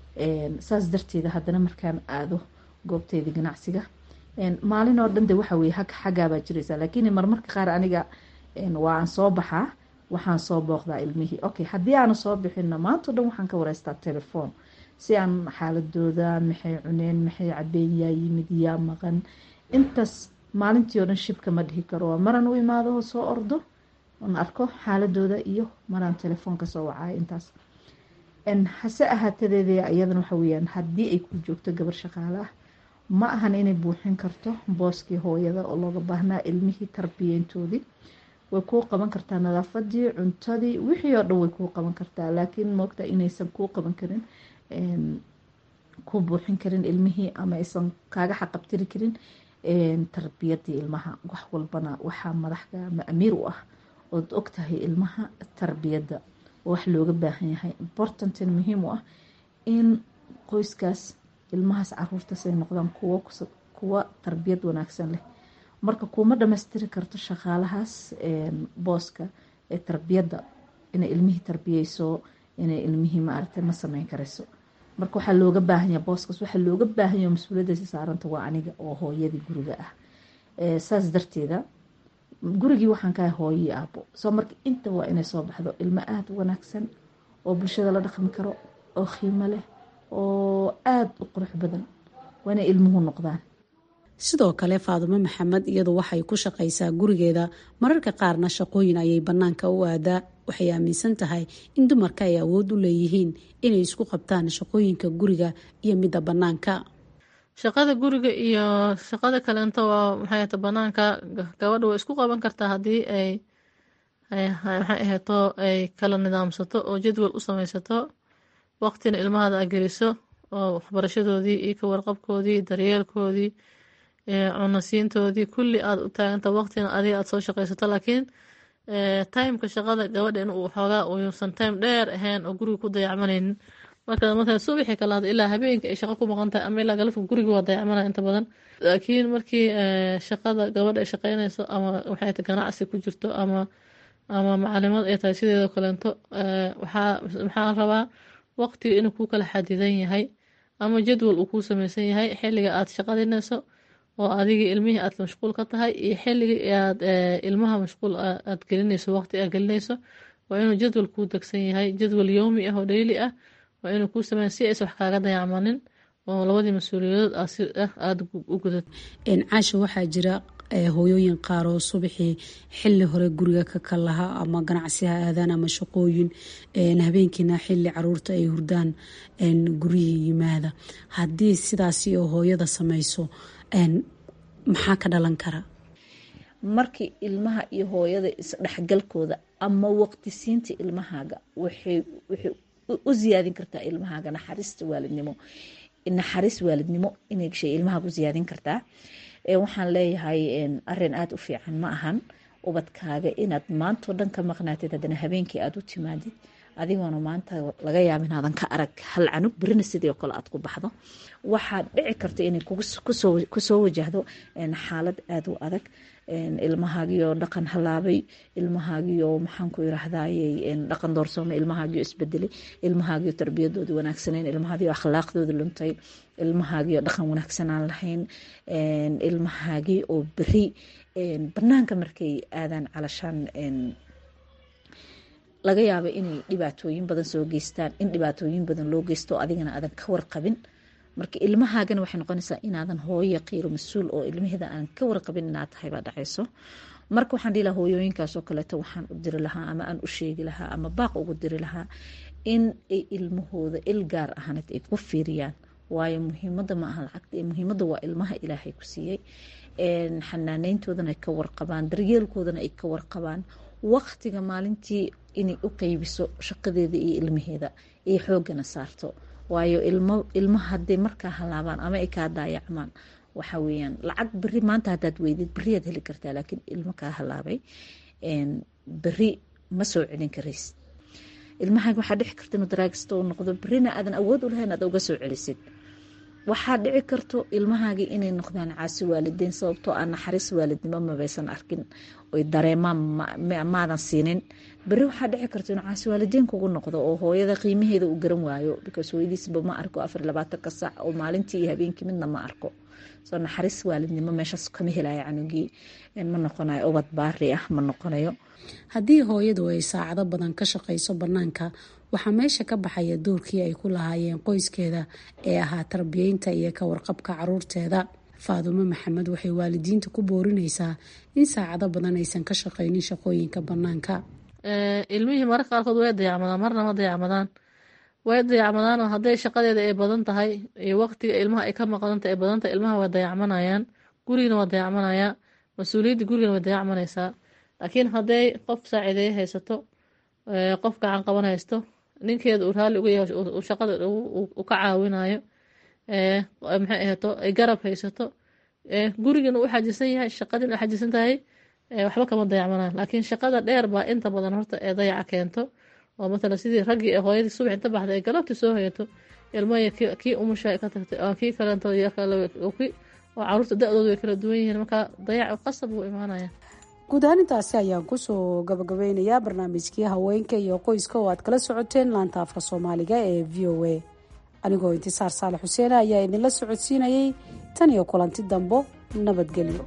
saas darteeda haddana markaan aado goobteyda ganacsiga maalin oo dhan de waxa weye xaggaabaa jiraysa laakiin marmarka qaar aniga waa aan soo baxaa waxaan soo booqdaa ilmihii okay haddii aana soo bixinna maanta o dhan waxaan ka wareystaa telefoon si aan xaaladooda maxay cuneen maxay cabeen yaa yimid yaa maqan intaas maalintii oo dhan shibka ma dhihi karo waa maraan u imaado soo ordo on arko xaaladooda iyo maraan telefoon kasoo wacayo intaas hase ahaatadeeda iyadan waxa weyaan haddii ay ku joogto gabar shaqaale ah ma ahan inay buuxin karto booskii hooyada oo looga baahnaa ilmihii tarbiyeyntoodii way kuu qaban kartaa nadaafadii cuntadii wixii oo dhan way kuu qaban kartaa laakiin moogta inaysan kuu qaban karin kuu buuxin karin ilmihii ama aysan kaaga xaqabtiri karin tarbiyadii ilmaha wax walbana waxaa madaxka ama amiir u ah ood ogtahay ilmaha tarbiyadda wax looga baahan yahay importantin muhiim u ah in qoyskaas ilmahaas caruurtaas ay noqdaan kuwa tarbiyad wanaagsan leh marka kuuma dhamaystiri karto shaqaalahaas booska ee tarbiyadda inay ilmihii tarbiyeyso inay ilmihii maaragtay ma sameyn karayso marka waxaa looga baahanya booskaas waxaa looga baahanya mas-uuliyaddaasi saaranta waa aniga oo hooyadii guriga ah saas darteeda gurigii waxaan ka ahay hooyii aabo soo marka inta waa inay soo baxdo ilmo aada u wanaagsan oo bulshada la dhaqmi karo oo qiimo leh oo aada u qurux badan waa inay ilmuhu noqdaan sidoo kale faadumo maxamed iyadu waxay ku shaqaysaa gurigeeda mararka qaarna shaqooyin ayay bannaanka u aadaa waxay aaminsan tahay in dumarka ay awood u leeyihiin inay isku qabtaan shaqooyinka guriga iyo midda bannaanka shaqada guriga iyo shaqada kaleento waa maxay ta banaanka gabadha way isku qaban kartaa haddii ay maxay ahayto ay kala nidaamsato oo jadwal u samaysato waqtina ilmahada a geliso oo waxbarashadoodii iyo ka warqabkoodii daryeelkoodii cunasiintoodii kulli aada u taaganta waqtina adiga aada soo shaqaysato laakiin timeka shaqada gabadha in uu xoogaa uusan time dheer ahayn oo guriga ku dayacmanaynin marka markaa subaxii kalaada ilaa habeenka ay shaqo ku maqan tahay ama ilaa galabka guriga waa dayacmanaya inta badan laakiin markii shaqada gabadha ay shaqeynayso ama waxay tahay ganacsi ku jirto ama ama macalimad ay tahay sideedoo kaleento waxaa maxaa rabaa waqtiga inuu ku kala xadidan yahay ama jadwal uu kuu sameysan yahay xilliga aad shaqadinayso oo adigii ilmihii aad mashquul ka tahay iyo xilligii aad ilmaha mashquul aad gelinayso waqti aad gelinayso waa inuu jadwal kuu degsan yahay jadwal yowmi ah oo dheyli ah waa inuu kuu sameeya si aysan wax kaaga dayacmanin oo labadii mas-uuliyadood si ah aada u gudad caasha waxaa jira hooyooyin qaar oo subaxii xili hore guriga ka kalaha ama ganacsi ha aadaan ama shaqooyin habeenkiina xili caruurta ay hurdaan guryihii yimaada haddii sidaasi oo hooyada sameyso maxaa ka dhalan kara markii ilmaha iyo hooyada isdhexgalkooda ama waqtisiinta ilmahaaga waxay u ziyaadin kartaa ilmahaaga naxariista waalidnimo naxariis waalidnimo inay gashay ilmahaaga u ziyaadin kartaa waxaan leeyahay arin aada u fiican ma ahan ubadkaaga inaad maantao dhan ka maqnaatid haddana habeenkii aada u timaadid adigoona maanta laga yaaba inaadan ka arag hal canug berina sidii oo kale aad ku baxdo waxaad dhici karta inay kusoo wajahdo xaalad aada u adag ilmahaagiyo dhaqan halaabay ilmahaagiyo maxaan ku irahdaye dhaqan doorsoomay ilmahaagiyo isbedelay ilmahaagiyo tarbiyadoodii wanaagsaneyn ilmahaagiyo akhlaaqdoodii luntay ilmahaagiyo dhaqan wanaagsan aan lahayn ilmahaagii oo beri banaanka markay aadaan calashaan laga yaaba inay dhibaatooyin badan soo geystaan in dhibaatooyin badan loo geysto adigana aadan ka warqabin marka ilmahaagana waxay noqonaysaa inaadan hooyo qiiro mas-uul oo ilmaheeda aan ka warqabin inaad tahay baa dhacayso marka waxaan dhihi lahaa hooyooyinkaasoo kaleeto waxaan u diri lahaa ama aan u sheegi lahaa ama baaq ugu diri lahaa in ay ilmahooda il gaar ahaaned ay ku fiiriyaan waayo muhiimada ma aha lacagta muhiimada waa ilmaha ilaahay ku siiyey xanaaneyntoodana ay ka warqabaan daryeelkoodana ay ka warqabaan waqtiga maalintii inay u qeybiso shaqadeeda iyo ilmaheeda iyo xoogana saarto waayo ilmo haday markaa halaabaan ama ay kaa daayacmaan waxa weyaan lacag beri maanta hadaad weydid beriyaad heli kartaa laakiin ilmo kaa halaabay beri ma soo celin karaysid ilmahaaga waxaa dhici karta inuu daraagista u noqdo berina aadan awood u lahayn aad uga soo celisid waxaa dhici karto ilmahaagii inay noqdaan caasi waalideyn sababtoo aan naxariis waalidnimo mabaysan arkin oy dareemaan maadan siinin beri waxaa dhici karto inuu caasi waalideyn kugu noqdo oo hooyada qiimaheeda uu garan waayo because hooyadiisba ma arko afar labaatanka sac oo maalintii iyo habeenkii midna ma arko soo naxariis waalidnimo meeshaas kama helayo canugii ma noqonayo ubad baari ah ma noqonayo haddii hooyadu ay saacado badan ka shaqayso bannaanka waxaa meesha ka baxaya doorkii ay ku lahaayeen qoyskeeda ee ahaa tarbiyeynta iyo ka warqabka caruurteeda faadumo maxamed waxay waalidiinta ku boorinaysaa in saacado badan aysan ka shaqaynin shaqooyinka bannaanka ilmihii mararka qaarkood way dayacmadaan marna ma dayacmadaan way dayacmadaanoo hadday shaqadeeda ay badan tahay iyo waqtiga ilmaha ay ka maqdanta ay badan tahay ilmaha way dayacmanayaan gurigana waa dayacmanayaa mas-uuliyadda gurigana way dayacmanaysaa laakiin hadday qof saaciideeye haysato qof gacan qaban haysto ninkeeda uu raalli uga yahay shaqada u ka caawinayo maxay ahato ay garab haysato gurigana u xajisan yahay shaqadina u xajisan tahay waxba kama dayacmanaan laakiin shaqada dheer baa inta badan horta ee dayaca keento oo matala sidii raggii ee hooyadii subax inta baxday ay galabtii soo hoyato ilmaya kii umusha ka tagtay oo kii kalento oo caruurta da-doodu way kala duwan yihiin marka dayac qasab wuu imaanaya guud ahaan intaasi ayaan kusoo gabagabeynayaa barnaamijkii haweenka iyo qoyska oo aad kala socoteen laanta afka soomaaliga ee v o a anigoo intisaar saalax xuseene ayaa idinla socodsiinayay tan iyo kulanti dambo nabadgelyo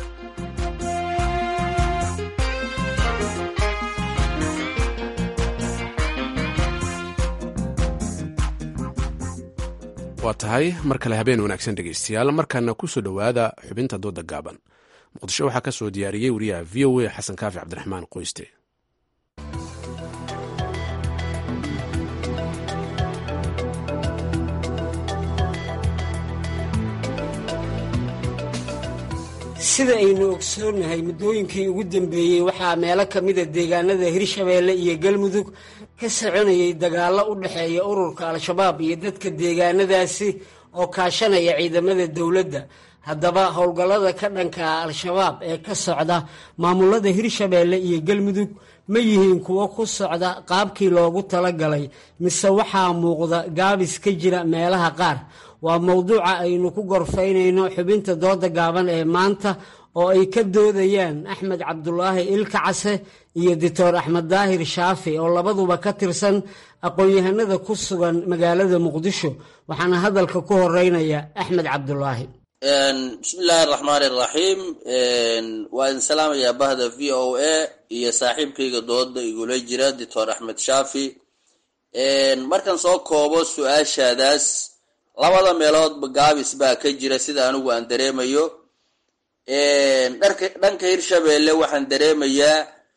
waa tahay mar kale habeen wanaagsan dhegaystayaal markaana ku soo dhowaada xubinta dooda gaaban muqdisho waxaa ka soo diyaariyey wariyaha v o a xasan kaafi cabdiraxmaan qoyste sida aynu ogsoonnahay muddooyinkii ugu dambeeyey waxaa meelo ka mida deegaanada hirshabeelle iyo galmudug ka soconayay dagaallo u dhexeeya ururka al-shabaab iyo dadka deegaanadaasi oo kaashanaya ciidamada dowladda haddaba howlgallada ka dhanka al-shabaab ee ka socda maamulada hirshabeelle iyo galmudug ma yihiin kuwo ku socda qaabkii loogu talagalay mise waxaa muuqda gaabis ka jira meelaha qaar waa mowduuca aynu ku gorfaynayno xubinta dooda gaaban ee maanta oo ay ka doodayaan axmed cabdulaahi ilka case iyo doctor axmed daahir shaafi oo labaduba ka tirsan aqoon-yahanada ku sugan magaalada muqdisho waxaana hadalka ku horeynaya axmed cabdulaahi bismillaahi araxmaani araxiim waa idin salaamayaa bahda v o a iyo saaxiibkayga dooda igula jira doctor axmed shaafi markan soo koobo su-aashaadaas labada meeloodba gaabis baa ka jira sida anigu aan dareemayo dharka dhanka hirshabeelle waxaan dareemayaa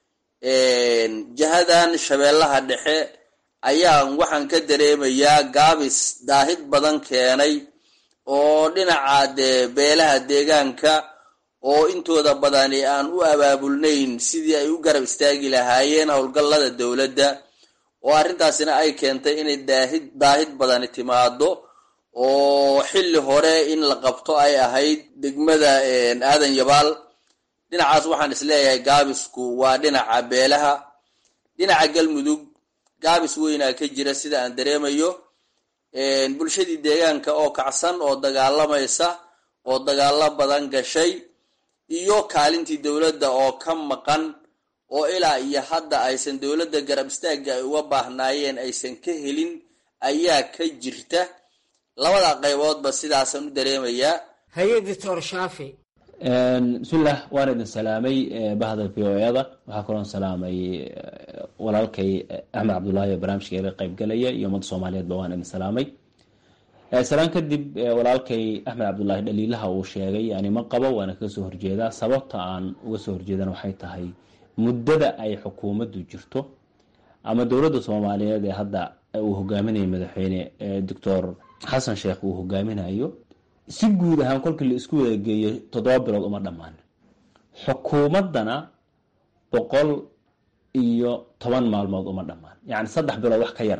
jihadan shabeellaha dhexe ayaan waxaan ka dareemayaa gaabis daahid badan keenay oo dhinaca dee beelaha deegaanka oo intooda badani aan u abaabulnayn sidii ay u garab istaagi lahaayeen howlgallada dowladda oo arrintaasina ay keentay inay daahid daahid badani timaado oo xilli hore in la qabto ay ahayd degmada aadan yabaal dhinacaas waxaan isleeyahay gaabisku waa dhinaca beelaha dhinaca galmudug gaabis weynaa ka jira sida aan dareemayo bulshadii deegaanka oo kacsan oo dagaalamaysa oo dagaalo badan gashay iyo kaalintii dowladda oo ka maqan oo ilaa iyo hadda aysan dowladda garab istaagga ay uga baahnaayeen aysan ka helin ayaa ka jirta labada qayboodba sidaasaan u dareemayaa haye doctor shaafi bismillaah waan idin salaamay bahda v o eda waxaa kaloon salaamay walaalkay axmed cabdullaahi oo barnaamijka iga qaybgalaya iyo ummadda soomaaliyeedba waan idin salaamay salaan kadib walaalkay axmed cabdullaahi dhaliilaha uu sheegay yani ma qabo waana kaga soo horjeedaa sababta aan uga soo horjeedana waxay tahay muddada ay xukuumaddu jirto ama dowladda soomaaliyeed ee hadda uu hogaaminayo madaxweyne doctor xasan sheekh uu hogaaminayo si guud ahaan kolkii la isku wada geeyo toddoba bilood uma dhammaan xukuumaddana boqol iyo toban maalmood uma dhammaan yacni saddex bilood wax ka yar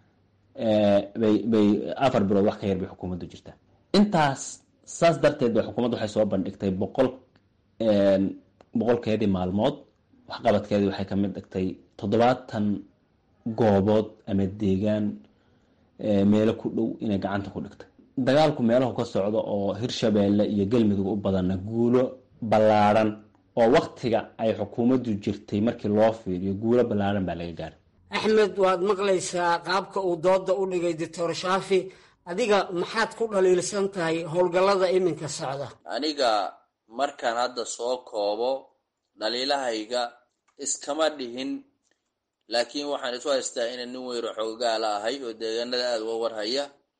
bay bay afar bilood wax ka yar bay xukuumaddu jirtaa intaas saas darteed ba xukuumaddu waxay soo bandhigtay boqol boqolkeedii maalmood waxqabadkeedii waxay kamid dhigtay toddobaatan goobood ama deegaan meelo ku dhow inay gacanta ku dhigtay dagaalku meelahu ka socdo oo hirshabeelle iyo galmudug u badanna guulo ballaadhan oo waktiga ay xukuumaddu jirtay markii loo fiiriyo guulo ballaadhan baa laga gaaray axmed waad maqlaysaa qaabka uu dooda u dhigay doctor shaafi adiga maxaad ku dhaliilsan tahay howlgallada iminka socda aniga markaan hadda soo koobo dhaliilahayga iskama dhihin laakiin waxaan isu haystaa inay nin weyro xoogaala ahay oo deegaanada aada uga warhaya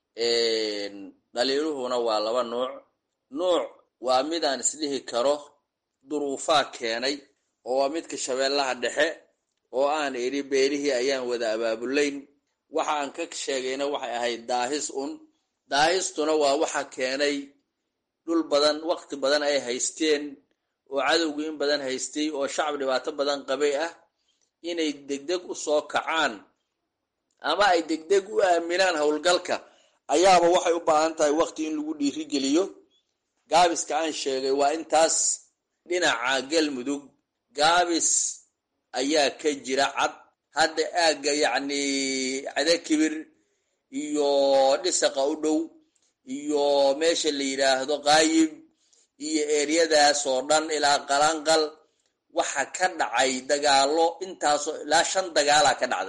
dhaliiluhuna waa laba nuuc nuuc waa mid aan isdhihi karo duruufaa keenay oo waa midka shabeellaha dhexe oo aan idhi beelihii ayaan wada abaabulayn waxa aan ka sheegayna waxay ahayd daahis un daahistuna waa waxa keenay dhul badan waqti badan ay haysteen oo cadowgu in badan haystay oo shacab dhibaato badan qabay ah inay degdeg u soo kacaan ama ay degdeg u aaminaan howlgalka ayaaba waxay u baahan tahay waqti in lagu dhiirigeliyo gaabiska aan sheegay waa intaas dhinaca galmudug gaabis ayaa ka jira cad hadda aagga yacni cadakibir iyo dhisaqa u dhow iyo meesha la yidhaahdo qaayib iyo eeryadaas oo dhan ilaa qalanqal waxa ka dhacay dagaalo intaasoo ilaa shan dagaalaa ka dhacday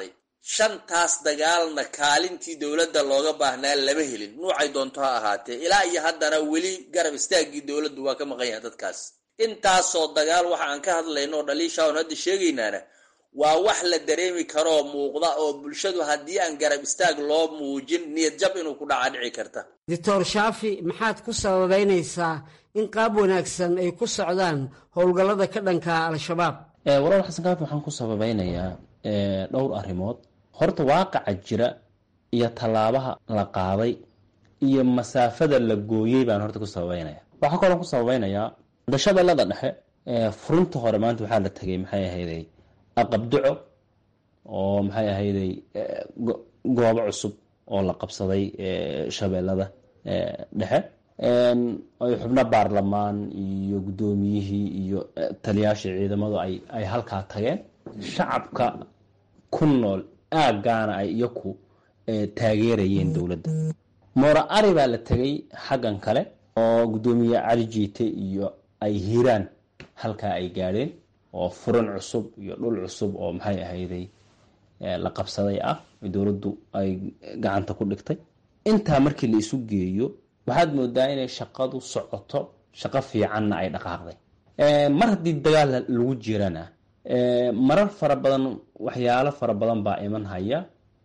shantaas dagaalna kaalintii dowladda looga baahnaa lama helin nuucay doonto ha ahaatee ilaa iyo haddana weli garab istaaggii dowladdu waa ka maqan yahay dadkaas intaasoo dagaal waxa aan ka hadlayno oo dhaliisha on hadda sheegaynaana waa wax la dareemi karoo muuqda oo bulshadu haddii aan garab istaag loo muujin niyad jab inuu ku dhaca dhici karta doctor shaafi maxaad ku sababeynaysaa in qaab wanaagsan ay ku socdaan howlgallada ka dhanka al-shabaab walaal xasan kaafi waxaan ku sababeynayaa dhowr arrimood horta waaqaca jira iyo tallaabaha la qaaday iyo masaafada la gooyey baan horta ku sababeynaya waxaa kaloo ku sababeynayaa dashabeellada dhexe furinta hore maanta waxaa la tegay maxay ahayday aqabduco oo maxay ahayday goobo cusub oo la qabsaday shabeellada dhexe ay xubno baarlamaan iyo guddoomiyihii iyo taliyaashii ciidamadu ay halkaa tageen shacabka ku nool aaggaana ay iyaku taageerayeen dowladda moora ari baa la tegay xaggan kale oo guddoomiye cali jiite iyo ay hiiraan halkaa ay gaadheen oo furan cusub iyo dhul cusub oo maxay ahayday la qabsaday ah dowladdu ay gacanta ku dhigtay intaa markii la isu geeyo waxaad moodaa inay shaqadu socoto shaqo fiicanna ay dhaqaaqday mar haddii dagaal lagu jirana marar fara badan waxyaalo fara badan baa iman haya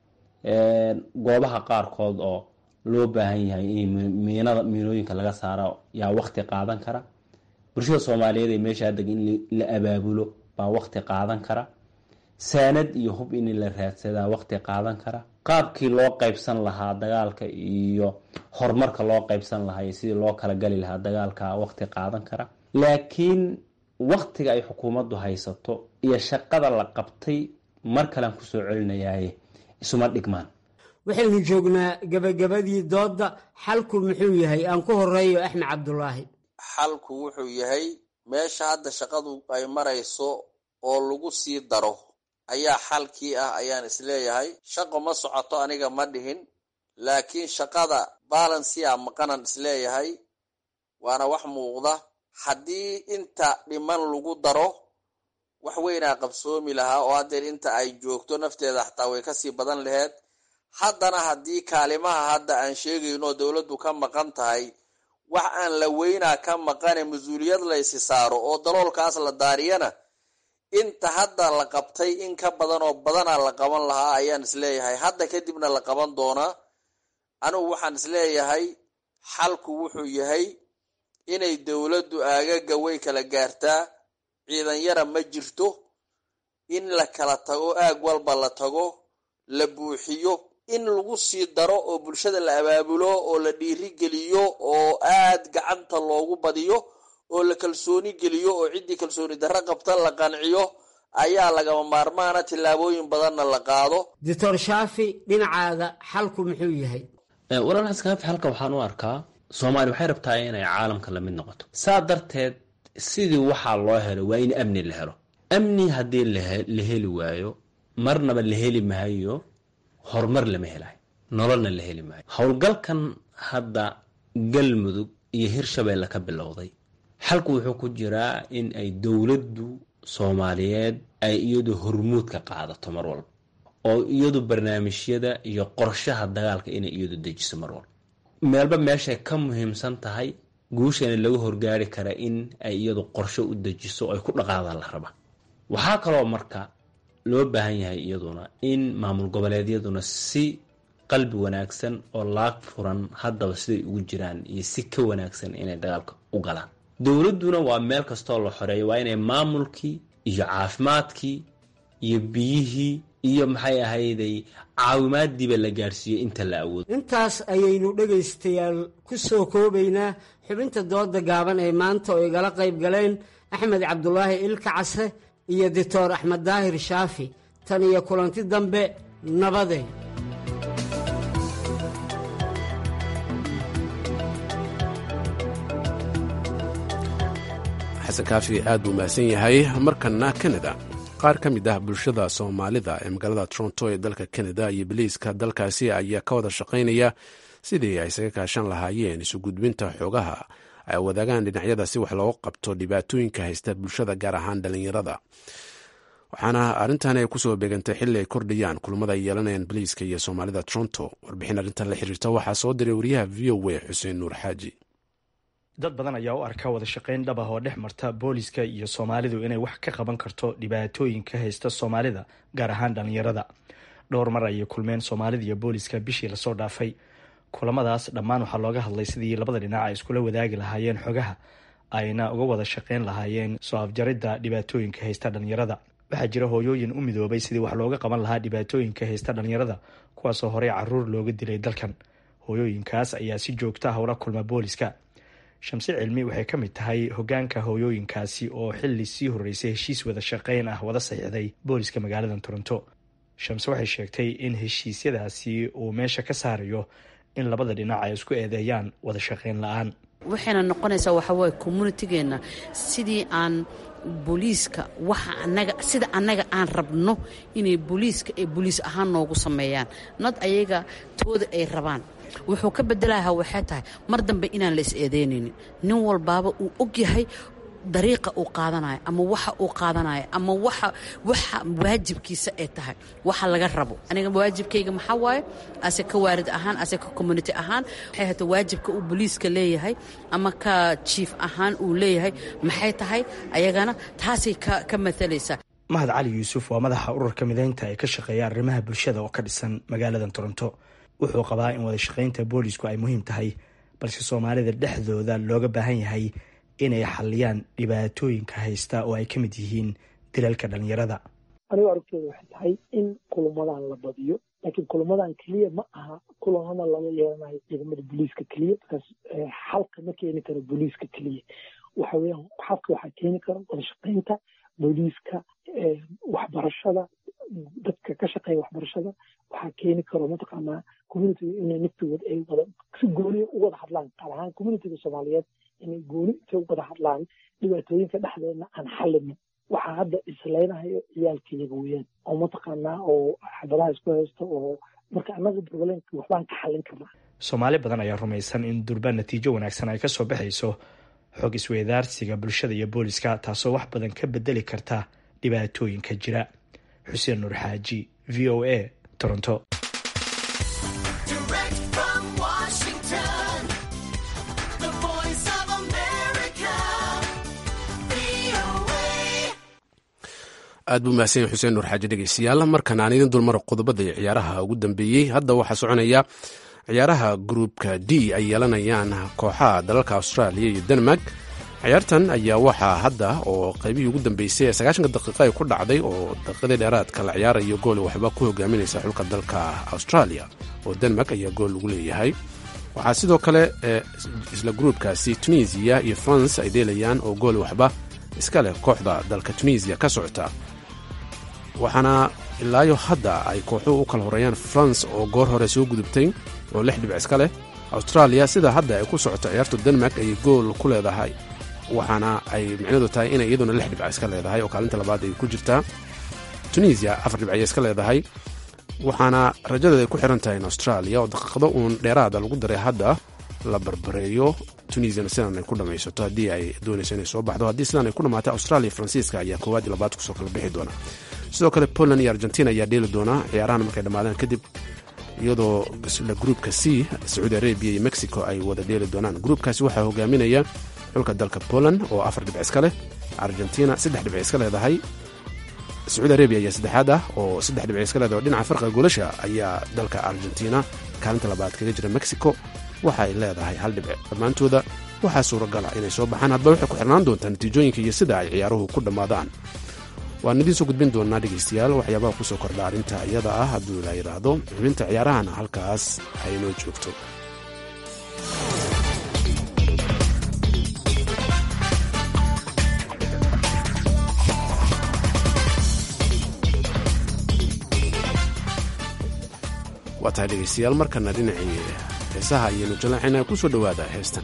goobaha qaarkood oo loo baahan yahay in miinada miinooyinka laga saaro yaa wakti qaadan kara bulshada soomaaliyeed ee meeshaa deg in la abaabulo baa wakti qaadan kara saanad iyo hub in la raadsadaa wakti qaadan kara qaabkii loo qaybsan lahaa dagaalka iyo horumarka loo qaybsan lahaa iyo sidii loo kala gali lahaa dagaalka wakti qaadan kara laakiin waktiga ay xukuumaddu haysato iyo shaqada la qabtay mar kalean kusoo celinayaaye isuma dhigmaan waxaynu joognaa gabagabadii doodda xalku muxuu yahay aan ku horeeyo axmed cabdulaahi xalku wuxuu yahay meesha hadda shaqadu ay marayso oo lagu sii daro ayaa xalkii ah ayaan isleeyahay shaqo ma socoto aniga ma dhihin laakiin shaqada balansia maqanan isleeyahay waana wax muuqda haddii inta dhiman lagu daro wax weynaa qabsoomi lahaa oo haddeer inta ay joogto nafteeda xataa way kasii badan laheyd haddana haddii kaalimaha hadda aan sheegayno dowladdu ka maqan tahay wax aan la weynaa ka maqane mas-uuliyad laysi saaro oo daloolkaas la daariyana inta hadda la qabtay in ka badan oo badanaa la qaban lahaa ayaan isleeyahay hadda kadibna la qaban doonaa anigu waxaan isleeyahay xalku wuxuu yahay inay dowladdu aagaga way kala gaartaa ciidan yara ma jirto in la kala tago aag walba la tago la buuxiyo in lagu sii daro oo bulshada la abaabulo oo la dhiiri geliyo oo aad gacanta loogu badiyo oo la kalsooni geliyo oo ciddii kalsooni darro qabta la qanciyo ayaa lagama maarmaana tillaabooyin badanna la qaado doctor shaafi dhinacaaga xalku muxuu yahay walaal xaskaafi halka waxaan u arkaa soomaaliya waxay rabtaa inay caalamka lamid noqoto saa darteed sidii waxaa loo helo waa in amni la helo amni haddii la heli waayo marnaba la heli maayo horumar lama helayo nololna la heli maayo howlgalkan hadda galmudug iyo hirshabeelle ka bilowday xalku wuxuu ku jiraa in ay dowladdu soomaaliyeed ay iyadu hormuud ka qaadato mar walba oo iyadu barnaamijyada iyo qorshaha dagaalka inay iyadu dejiso mar walba meelba meeshay ka muhiimsan tahay guushana laga horgaari kara in ay iyadu qorsho u dejiso oo ay ku dhaqaadaan la raba waxaa kaloo marka loo baahan yahay iyaduna in maamul goboleedyaduna si qalbi wanaagsan oo laag furan haddaba siday ugu jiraan iyo si ka wanaagsan inay dagaalka u galaan dowladduna waa meel kastoo la xoreeyo waa inay maamulkii iyo caafimaadkii iyo biyihii iyo maxay ahayday caawimaadiiba la gaadhsiiyo inta la awoodo intaas ayaynu dhegaystayaal ku soo koobaynaa xubinta dooda gaaban ee maanta oo igala qayb galeen axmed cabdulaahi ilka case iyo doctor axmed daahir shaafi tan iyo kulanti dambe nabadeen xasan kaafi aad buu mahadsan yahay markana kanada qaar ka mid ah bulshada soomaalida ee magaalada toronto ee dalka kanada iyo biliiska dalkaasi ayaa ka wada shaqaynaya sidii ay isaga kaashan lahaayeen isu gudbinta xoogaha ay wadaagaan dhinacyada si wax looga qabto dhibaatooyinka haysta bulshada gaar ahaan dhalinyarada waxaana arrintan ay kusoo beegantay xilli ay kordhayaan kulamada ay yeelanayaan boliiska iyo soomaalida toronto warbixin arrintan la xiriirta waxaa soo diray wariyaha v o a xuseen nuur xaaji dad badan ayaa u arka wada shaqayn dhab ah oo dhex marta booliska iyo soomaalidu inay wax ka qaban karto dhibaatooyinka haysta soomaalida gaar ahaan dhallinyarada dhowr mar ayay kulmeen soomaalida iyo booliska bishii lasoo dhaafay kulamadaas dhammaan waxaa looga hadlay sidii labada dhinac ay iskula wadaagi lahaayeen xogaha ayna uga wada shaqayn lahaayeen soo afjaridda dhibaatooyinka haysta dhallinyarada waxaa jira hooyooyin u midoobay sidii wax looga qaban lahaa dhibaatooyinka haysta dhallinyarada kuwaasoo horey caruur looga dilay dalkan hooyooyinkaas ayaa si joogta ah ula kulma booliska shamse cilmi waxay ka mid tahay hogaanka hooyooyinkaasi oo xili sii horeysay heshiis wada shaqayn ah wada saxiixday booliska magaalada toronto shamse waxay sheegtay in heshiisyadaasi uu meesha ka saarayo in labada dhinac ay isku eedeeyaan wada shaqayn la-aan waxayna noqonaysaa waxawaaye communitigeena sidii aan booliiska waxa anaga sida annaga aan rabno inay booliiska ay booliis ahaan noogu sameeyaan nad ayaga tooda ay rabaan wuxuu ka bedelaha waxay tahay mar dambe inaan la is eedeynaynin nin walbaaba uu og yahay dariiqa uu qaadanayo ama waxa uu qaadanayo ama waxa waxa waajibkiisa ay tahay waxa laga rabo aniga waajibkayga maxaa waaye ase ka waarid ahaan ase ka community ahaan waxay hata waajibka uu booliiska leeyahay ama ka jiif ahaan uu leeyahay maxay tahay ayagana taasay ka ka matalaysaa mahad cali yuusuf waa madaxa ururka mideynta ee ka shaqeeya arrimaha bulshada oo ka dhisan magaalada toronto wuxuu qabaa in wada shaqaynta boolisku ay muhiim tahay balse soomaalida dhexdooda looga baahan yahay inay xaliyaan dhibaatooyinka haysta oo ay ka mid yihiin dilalka dhallinyarada anigu aragtooda waxay tahay in kulamadan la badiyo laakiin kulamadan keliya ma aha kulamada laga yeelanayo ciidamada booliiska keliya markaas xalka ma keeni karo booliiska keliya waxa weeyaan xalka waxaa keeni kara wada shaqaynta booliiska waxbarashada dadka ka shaqeeya waxbarashada waxaa keeni karo mataqaanaa communitiga inay naftigood ay wada si gooniya u wada hadlaan qaar ahaan communitiga soomaaliyeed inay gooni intay u wada hadlaan dhibaatooyinka dhexdeedna aan xalinin waxaa hadda isleynahayo ciyaalkayaga weeyaan oo mataqaanaa oo xabadaha isku haysta oo marka annaga problemka waxbaan ka xallin karnaa soomaali badan ayaa rumaysan in durba natiijo wanaagsan ay ka soo baxayso xog isweydaarsiga bulshada iyo booliska taasoo wax badan ka bedeli karta dhibaatooyinka jira xuseen nuur xaaji v o a toronto aad buu mahadsan yahy xuseen nuur xaaji dhegeystayaal markan aan idin dulmaro qodobada iyo ciyaaraha ugu dambeeyey hadda waxaa soconaya ciyaaraha gruupka d ay yeelanayaan kooxaha dalalka australia iyo denmark ciyaartan ayaa waxaa hadda oo qaybihii ugu dambeysay ee sagaashanka daqiiqa ay ku dhacday oo daqiiqadii dheeraadka la ciyaarayo gool waxba ku hogaaminaysa xulka dalka australia oo denmark ayaa gool lagu leeyahay waxaa sidoo kale isla gruupkaasi tunisiya iyo france ay deelayaan oo gool waxba iska leh kooxda dalka tunisiya ka socota waxaana ilaayo hadda ay kooxuhu u kala horeeyaan france oo goor hore soo gudubtay oo lix dhibic iska leh australia sida hadda ay ku socoto ciyaartu denmark ayay gool ku leedahay waxaana ay micnadu tahay inay iyaduna lix dhibc iska leedahay oo kaalinta labaad ay ku jirtaa tunisia afar dhibc ayay iska leedahay waxaana rajadeeda ay ku xiran tahay in australia oo daqiiqdo uun dheeraada lagu daray hadda la barbareeyo tunisiana sidan ay ku dhamaysato haddii ay doonayso inay soo baxdo haddii sidan ay ku dhammaatay australia faransiiska ayaa koowaad iyo labaad kusoo kala bixi doona sidoo kale poland iyo argentina ayaa dheeli doona ciyaarahan markay dhammaadaan kadib iyadoo isla gruupka c sacuudi arabia iyo mexico ay wada dheeli doonaan gruupkaasi waxaa hogaaminaya xulka dalka poland oo afar dhibc iska leh argentina saddex dhibc iska leedahay sacuudi arabia ayaa saddexaad ah oo saddex dhibc iska leedahay oo dhinaca farqiga goolasha ayaa dalka argentina kaalinta labaad kaga jira mexico waxa ay leedahay hal dhibc dhammaantooda waxaa suuragala inay soo baxaan hadba waxay ku xirnaan doontaa natiijooyinka iyo sida ay ciyaaruhu ku dhammaadaan waan idiin soo gudbin doonaa dhegaystayaal waxyaabaha kusoo kordha arrinta iyada ah hadduu ilaa yidhaahdo xubinta ciyaarahana halkaas aynoo joogto waa tahay dhegaystayaal markana dhinacii heesaha ayaynu jalaxayna ku soo dhowaada heestan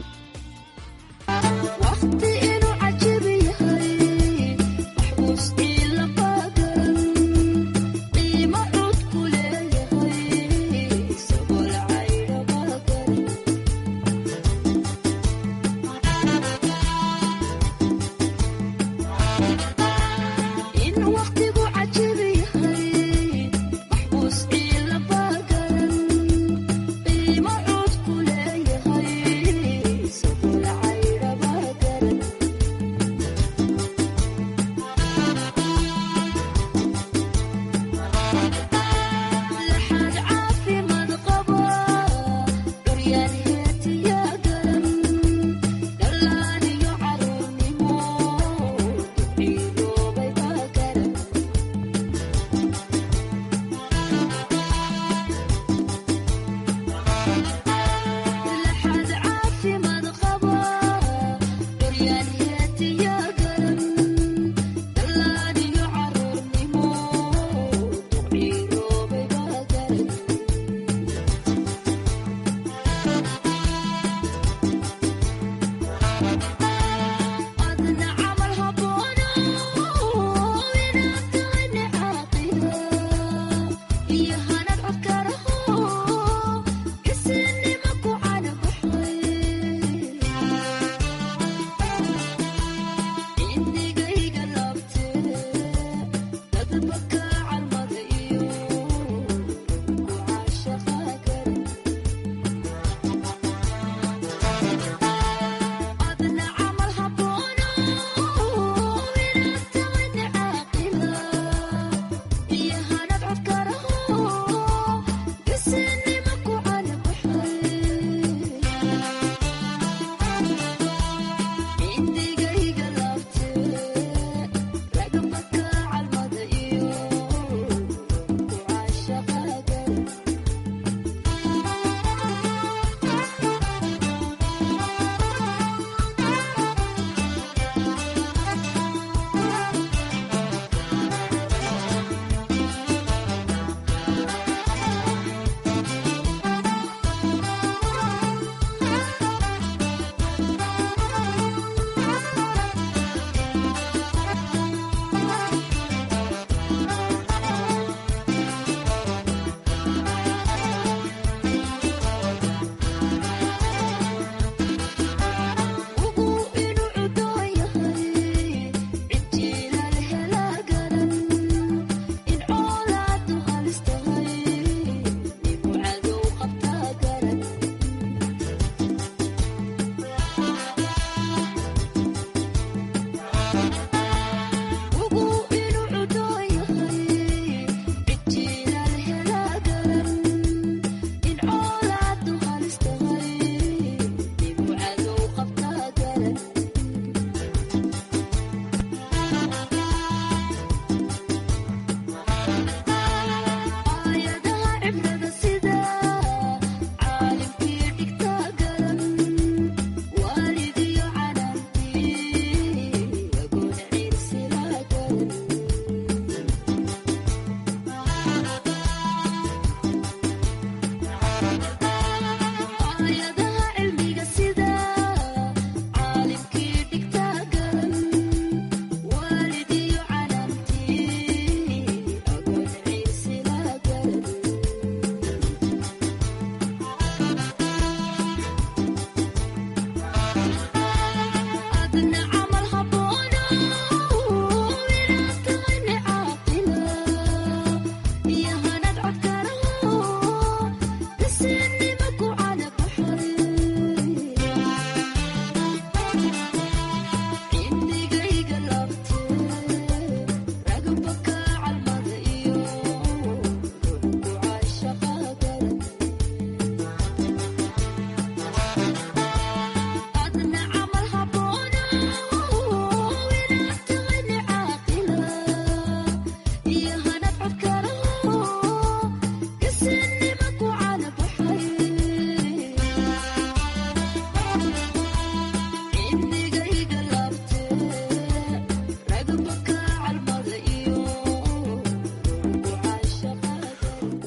in waqtigu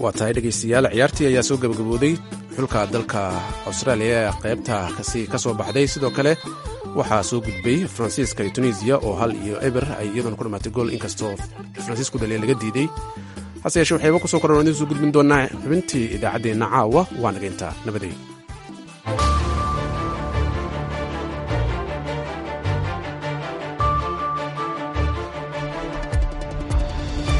waa tahay dhegaystayaal ciyaartii ayaa soo gabagabooday xulka dalka austraaliya ee qaybta kasi ka soo baxday sidoo kale waxaa soo gudbay faransiiska iyo tunisiya oo hal iyo eber ay iyadoona ku dhamaatay gool inkastoo faransiisku dhaliya laga diiday hase yeeshee waxayba kusoo koran idiin soo gudbin doonaa xubintii idaacaddeenna caawa waa nageynta nabaday